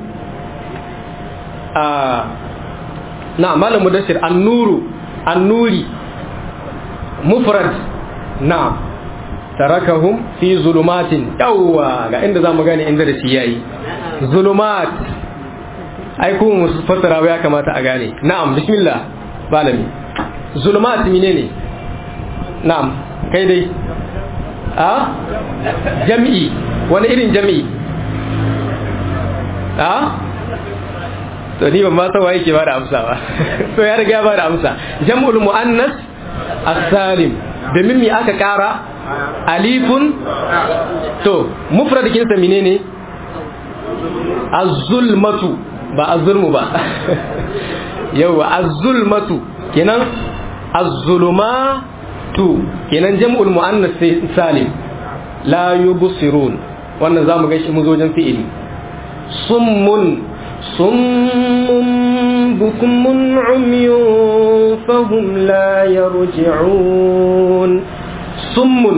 آه نعم مالا مدسر النور النوري مفرد نعم تركهم في ظلمات يوا ga inda zamu gane inda da shi yayi zulumat ai ku mu fassara ya kamata a gane na'am bismillah balami zulumat menene na'am kai dai a jam'i wani irin jam'i a to ni ban ma san waye ke bada amsa ba to ya riga ya bada amsa jam'ul muannas as-salim domin me aka kara alifun to mufradikin sa menene az-zulmatu ba az-zulmu ba yawa az-zulmatu kenan az-zulumatu kenan jam'ul muannas salim la yubsirun wannan zamu ga shi muzojin fi'ili summun summun bukmun umyun fahum la yarji'un summun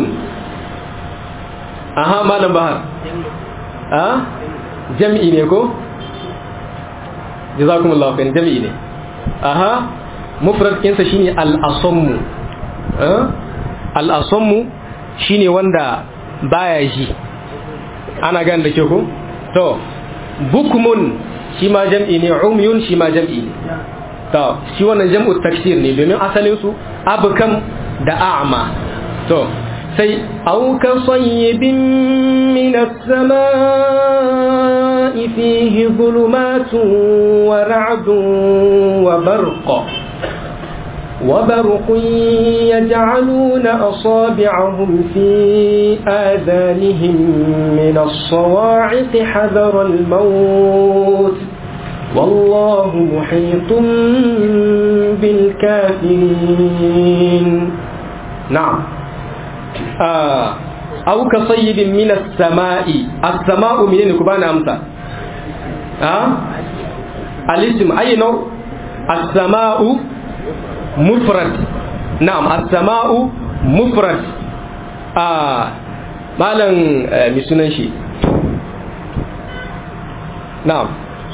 aha malam bahar ha jam'i ne ko jazakumullahu khairan jam'i ne aha mufrad kinsa shine al-asammu al-asammu shine wanda baya ji ana gan da ke ko to bukmun shi ma jam'i ne umyun shi ma jam'i ne to shi wannan jam'u taksir ne domin asalin su abkam da a'ma to sai au ka sayyibin min as-sama'i fihi dhulumatun wa ra'dun wa barqa وبرق يجعلون أصابعهم في آذانهم من الصواعق حذر الموت والله محيط بالكافرين نعم آه أو كصيب من السماء السماء من كبان أمسا آه الاسم أي نوع السماء مفرد نعم السماء مفرد آه مالا مسنن شي نعم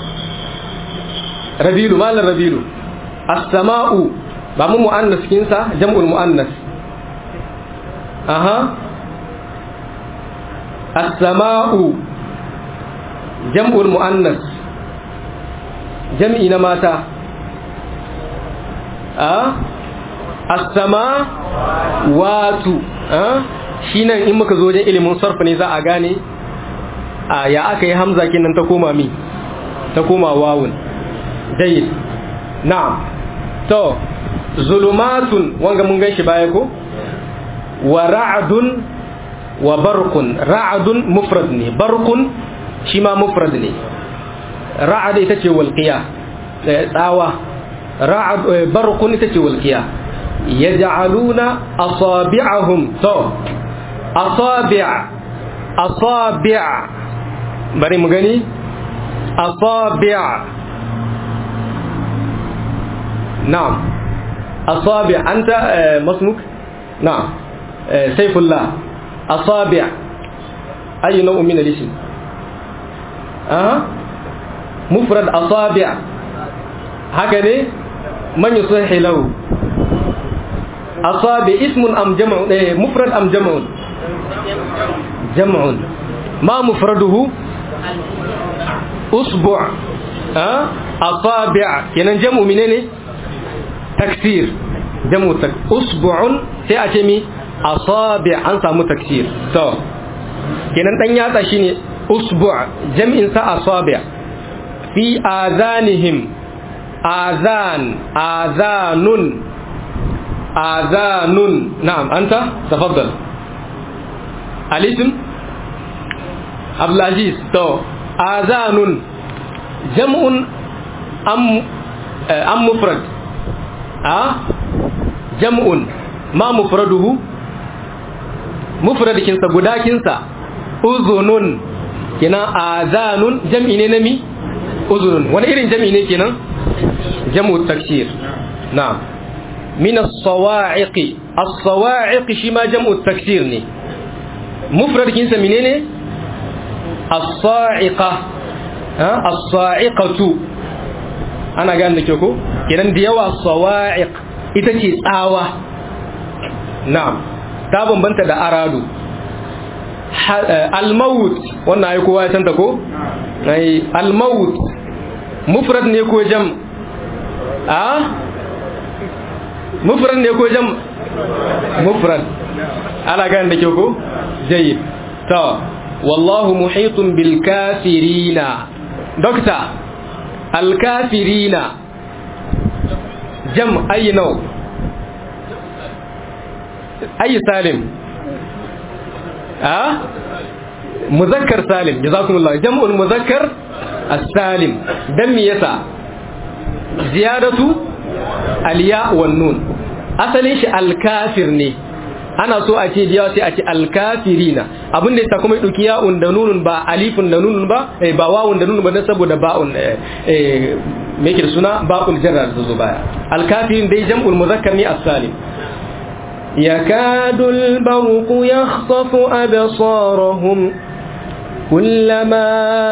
ربيل مالا ربيل السماء ba mu mu'annas kinsa jam'ul mu'annas aha as-sama'u jam'ul mu'annas jam'i na mata as-sama watu shi nan in muka zo wajen ilimin sarfa ne za a gane ya aka yi hamza kenan ta koma mi ta koma wawun jayyid na'am to zulumatun wanga mun gan shi baya ko wa ra'dun wa barqun ra'dun mufrad ne barqun shi ma mufrad ne ra'ad ita ce walqiya tsawa ra'ad barqun ita ce walqiya yaj'aluna asabi'ahum to asabi' asabi' bari mu gani asabi' na'am asabi' anta masmuk na'am sayfullah asabi' أي نوع من الاسم أه؟ مفرد أصابع هكذا من يصح له أصابع اسم أم جمع إيه مفرد أم جمع جمع ما مفرده أصبع أه؟ أصابع كنا جمع منين تكسير جمع تك أصبع سيأتي أصابع أنسى متكسير تو kenan dan yatsa shine usbu' jam'in sa asabi' fi azanihim azan azanun azanun na'am anta tafaddal alism abdul aziz to azanun jam'un am am mufrad a jam'un ma mufraduhu mufradikinsa gudakinsa uzunun kenan azanun jam'i ne na mi uzunun wani irin jam'i ne kenan jam'u taksir na'am min as-sawa'iq as-sawa'iq shi ma jam'u taksir ne mufradikinsa menene as-sa'iqa ha as-sa'iqatu ana gane da ke ko kenan da yawa sawa'iq ita ce tsawa na'am ta bambanta da aradu al-maut wannan ai kowa ya santa ko ai al-maut mufrad ne ko jam a mufrad ne ko jam mufrad ana gane da ke ko jayyid to wallahu muhitun bil kafirina dokta al kafirina jam ayi nau ayi salim a muzakkar salim jazakumullah jam'ul muzakkar as-salim dan me yasa ziyadatu al-ya wan nun asalin shi al-kafir ne ana so a ce jiya sai a ce al-kafirina abin da yasa kuma ya dauki ya'un da nunun ba alifun da nunun ba eh ba wawun da nunun ba dan saboda ba'un eh me yake da suna ba'ul jarra da zo baya al-kafirin dai jam'ul muzakkar ne as-salim يكاد البرق يخطف أبصارهم كلما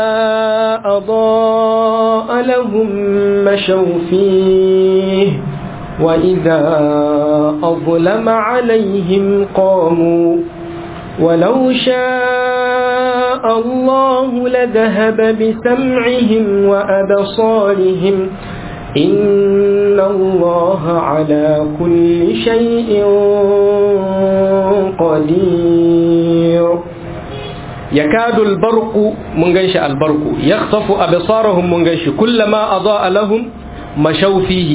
أضاء لهم مشوا فيه وإذا أظلم عليهم قاموا ولو شاء الله لذهب بسمعهم وأبصارهم إن الله على كل شيء قدير يكاد البرق من غنش البرق يخطف أبصارهم من غنش كلما أضاء لهم مشوا فيه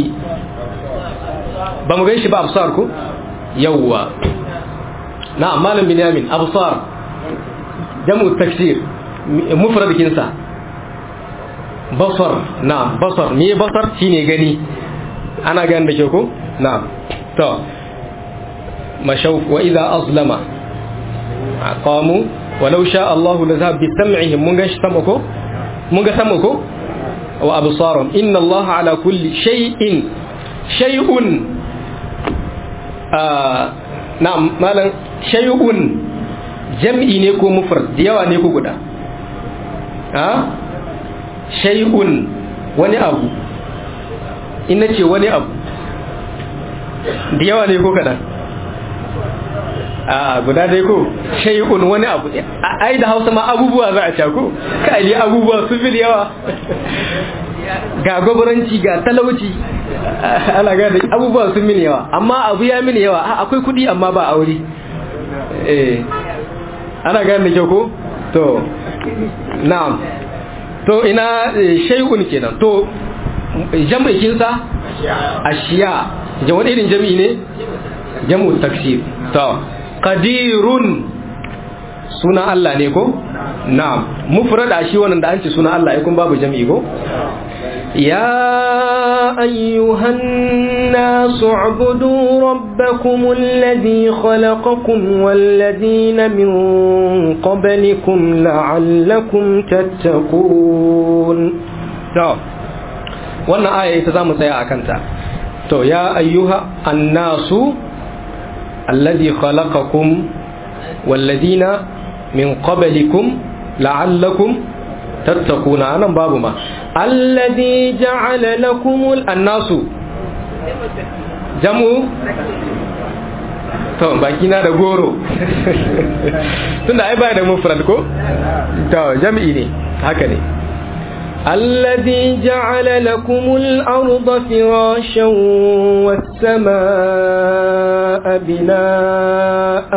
بمن غنش بأبصاركم يوا نعم مالم بنيامين أبصار جمع التكسير مفرد كنسا basar na basar me basar shine gani ana gani da ke ko na to mashawf wa idha azlama qamu walau sha Allah la zahab bi sam'ihim mun ga shi sama ko mun ga sama ko wa absarum inna Allah ala kulli shay'in shay'un na malan shay'un jam'i ne ko mufrad da yawa ne ko guda ha shay'un wani abu ina ce wani abu da yawa ne ko kaɗan a guda dai ko shay'un wani abu ai da hausa ma abubuwa za a cako kai ne abubuwa su fi yawa ga gwabaranci ga talauci ana gada abubuwa sun mini yawa amma abu ya mini yawa akwai kudi amma ba aure eh ana gane da kyau ko to na'am to ina shay'un kenan to jam'ikin sa ashiya jama'a irin jami'i ne jam'u taksir to qadirun suna Allah ne ko na'am mufrada shi wannan da an ce suna Allah ai kun babu jami'i ko يا أيها الناس اعبدوا ربكم الذي خلقكم والذين من قبلكم لعلكم تتقون to wannan aya ita zamu tsaya a kanta to ya ayyuha annasu alladhi khalaqakum walladhina min qablikum la'allakum tattaquna anan babu ma الذي جعل لكم annasu jamu to baki na da goro tunda ai ba da mufrad ko to jami'i ne haka ne الذي جعل لكم الأرض فراشا والسماء بناء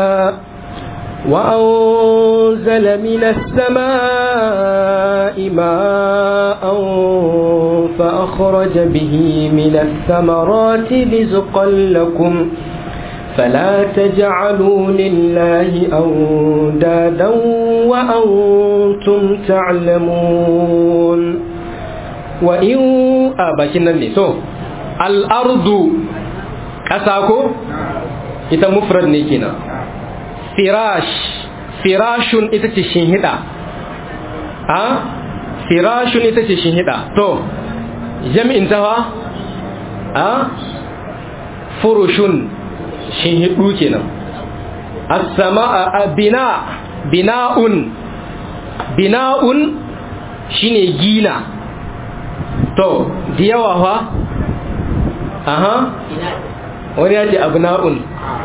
وأنزل من السماء ماء فأخرج به من الثمرات رزقا لكم فلا تجعلوا لله أندادا وأنتم تعلمون وإن أباكنا نسو الأرض كساكو ita mufrad ne kenan firash firashun ita ce shinhida a firashun ita ce shinhida to jami'in tawa a furushun shinhidu kenan as-sama'a bina bina'un bina'un shine gina to da yawa fa aha wani ya ce abna'un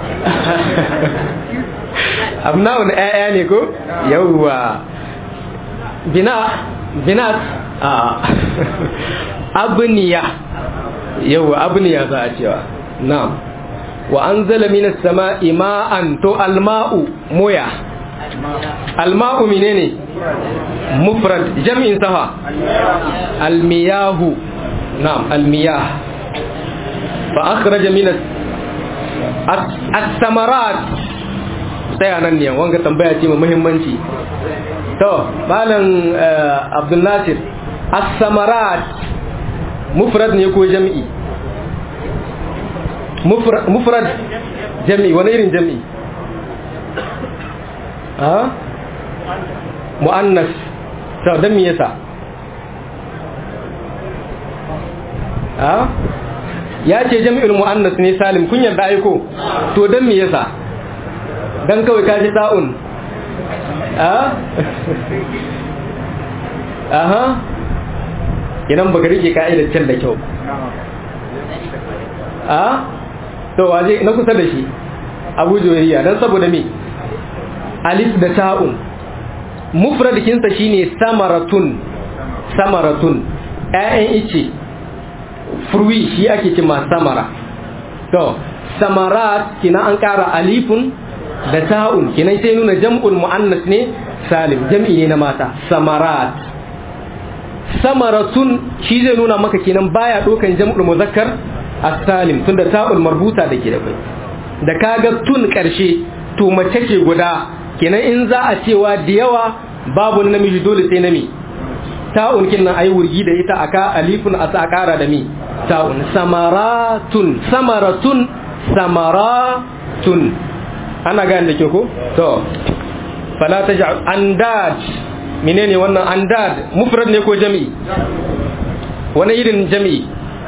abna'un ƴaƴa ne ko yawwa bina binat a abniya yawwa abniya za a cewa na'am wa anzala minas sama'i ma'an to alma'u moya alma'u menene mufrad jam'in safa almiyahu na'am almiyah fa akhraja minas as-samarat sai nan ne wanga tambaya ce mai muhimmanci to malam abdul nasir as-samarat mufrad ne ko jam'i mufrad jam'i wani irin jam'i ha mu'annas to dan me yasa ha ya ce jami'ul mu'annas ne salim kun yarda aiko to dan me yasa dan kawai ka ji ta'un a aha idan baka rike ka'idar can da kyau a to waje na kusa da shi abu joyayya dan saboda me alif da ta'un mufradikinsa shine samaratun samaratun ƴaƴan ice furwi shi ake ce samara to samarat kina an ƙara alifun da ta'un kinan sai nuna jam'ul mu'annas ne salim jam'i ne na mata samarat samaratun shi zai nuna maka kinan baya dokan jam'ul muzakkar as-salim tunda ta'ul marbuta da ke da kai da kaga tun karshe to mace ce guda kinan in za a cewa da yawa babu namiji dole sai nami ta'un kinan ayi wurgi da ita aka alifun a sa kara da mi ta'un samaratun samaratun samaratun ana gane da ke ko to fala taj'al andad menene wannan andad mufrad ne ko jami'i wani irin jami'i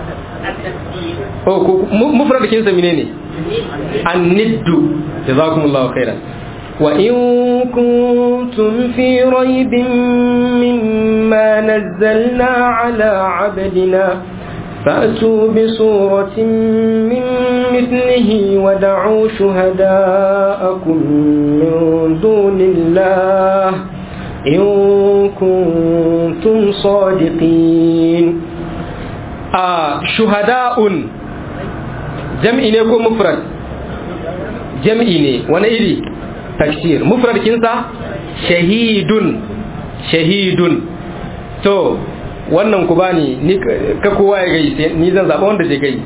oh ko mufrad kin sa menene anniddu jazakumullahu khairan وإن كنتم في ريب مما نزلنا على عبدنا فأتوا بصورة من مثله ودعوا شهداءكم من دون الله إن كنتم صادقين آه شهداء جمعي نيكو مفرد جمعي ني وانا إلي تكسير مفرد كنسا شهيد شهيد تو wannan ku bani ni ka kowa ya gai sai ni zan zaba wanda zai gai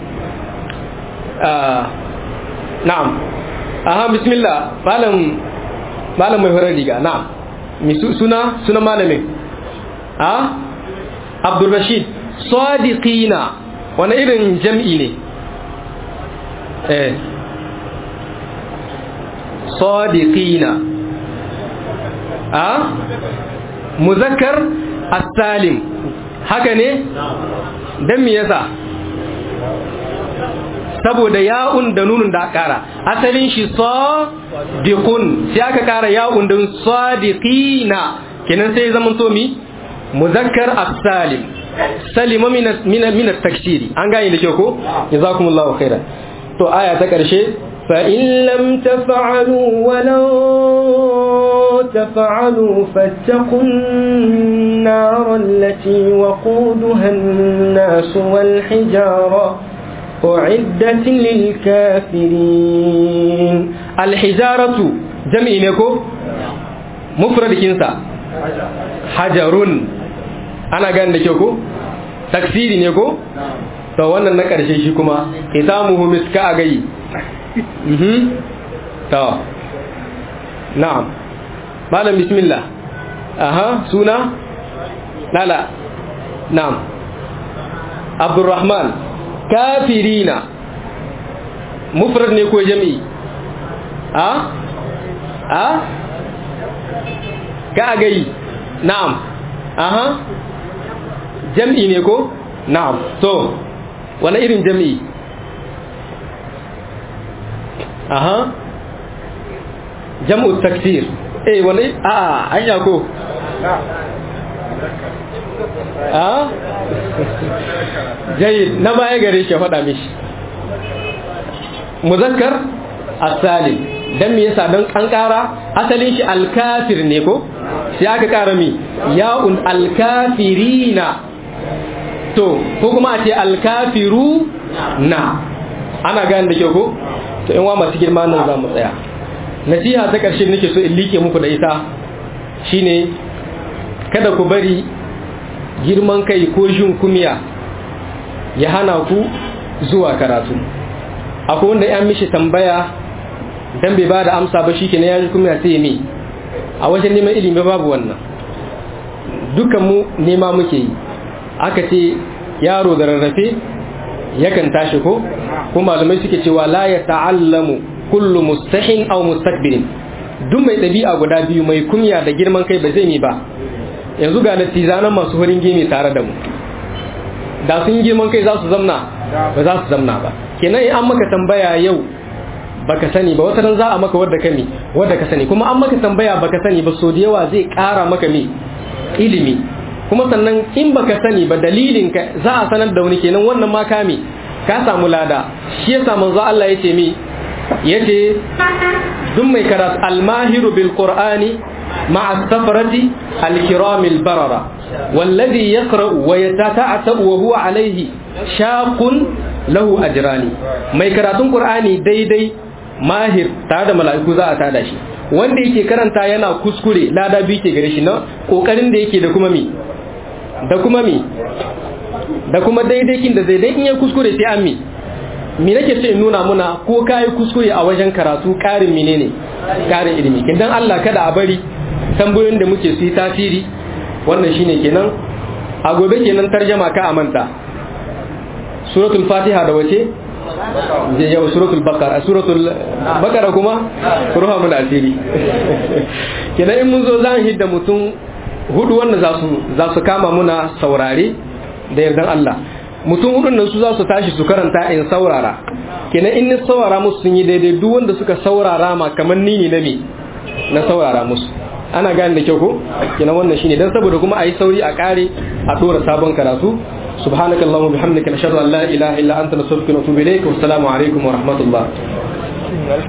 na'am aha bismillah malam malam mai horar riga na'am suna suna malamin a abdul rashid sadiqina wani irin jam'i ne eh sadiqina a muzakkar as-salim haka ne dan me yasa saboda ya'un da nunun da kara asalin shi sadiqun sai aka kara ya'un da sadiqina kenan sai zaman to mi muzakkar as-salim salima min min min at-takshiri an gane da ke ko jazakumullahu khairan to aya ta karshe فإن لم تفعلوا ولن تفعلوا فاتقوا النار التي وقودها الناس والحجارة أعدت للكافرين الحجارة جمع نكو مفرد كنسا حجر أنا قال لكيكو تكسيري نكو to wannan na ƙarshe shi kuma itamuhu miska a gai to na'am malam bismillah aha suna lala na'am abdurrahman kafirina mufrad ne ko jami'i a a ka gai na'am aha jam'i ne ko na'am to wani irin jami'i aha jam'u taksir eh wani a anya ko a jayyid na baya gare shi faɗa mishi muzakkar as-salim dan me yasa dan an ƙara asalin shi al-kafir ne ko sai aka ƙara mi ya'un al-kafirina to ko kuma a ce alkafiru na ana gane da kyau ko to in wa masu girma nan za mu tsaya nasiha ta ƙarshe nake so in like muku da ita shine kada ku bari girman kai ko jin kumiya ya hana ku zuwa karatu akwai wanda ya mishi tambaya dan bai ba da amsa ba shi kenan ya ji kumiya sai me a wajen neman ilimi babu wannan dukan mu nema muke yi aka ce yaro da rarrafe yakan tashi ko ko malamai suke cewa la ya ta'allamu kullu mustahin aw mustakbirin duk mai ɗabi'a guda biyu mai kunya da girman kai ba zai yi ba yanzu ga natizanan masu farin gemi tare da mu da sun girman kai za su zamna ba za su zamna ba kenan in an maka tambaya yau baka sani ba wata ran za a maka wadda ka ne wadda ka sani kuma an maka tambaya baka sani ba so da yawa zai ƙara maka me ilimi kuma sannan in baka sani ba dalilin ka za a sanar da wani kenan wannan ma kame ka samu lada shi yasa manzo Allah yace mi yace duk mai karatu almahiru bil qur'ani ma'a safarati al-kiram al-barara والذي يقرأ ويتتعتب وهو عليه شاق له أجراني mai karatun Qur'ani daidai mahir tare da mala'iku za a tada shi wanda yake karanta yana kuskure lada biyu ke gare shi na kokarin da yake da kuma mi da kuma mi da kuma daidaikin da daidai in ya kuskure sai an mi mi nake ce in nuna muna ko kai kuskure a wajen karatu karin menene karin ilimi kin dan Allah kada a bari tambayoyin da muke su yi tasiri wannan shine kenan a gobe kenan tarjama ka amanta suratul fatiha da wace je yau suratul baqara suratul baqara kuma ruha mun asiri kenan in mun zo zan hidda mutum hudu wanda za su za su kama muna saurare da yardan Allah mutum hudun nan su za su tashi su karanta in saurara kenan in ni saurara musu sun yi daidai duk wanda suka saurara ma kamar ni ne na me na saurara musu ana gane da kyau ko kenan wannan shine dan saboda kuma ayi sauri a kare a dora sabon karatu subhanakallahumma bihamdika nashhadu an la ilaha illa anta nastaghfiruka wa natubu ilayk wa assalamu alaikum wa rahmatullah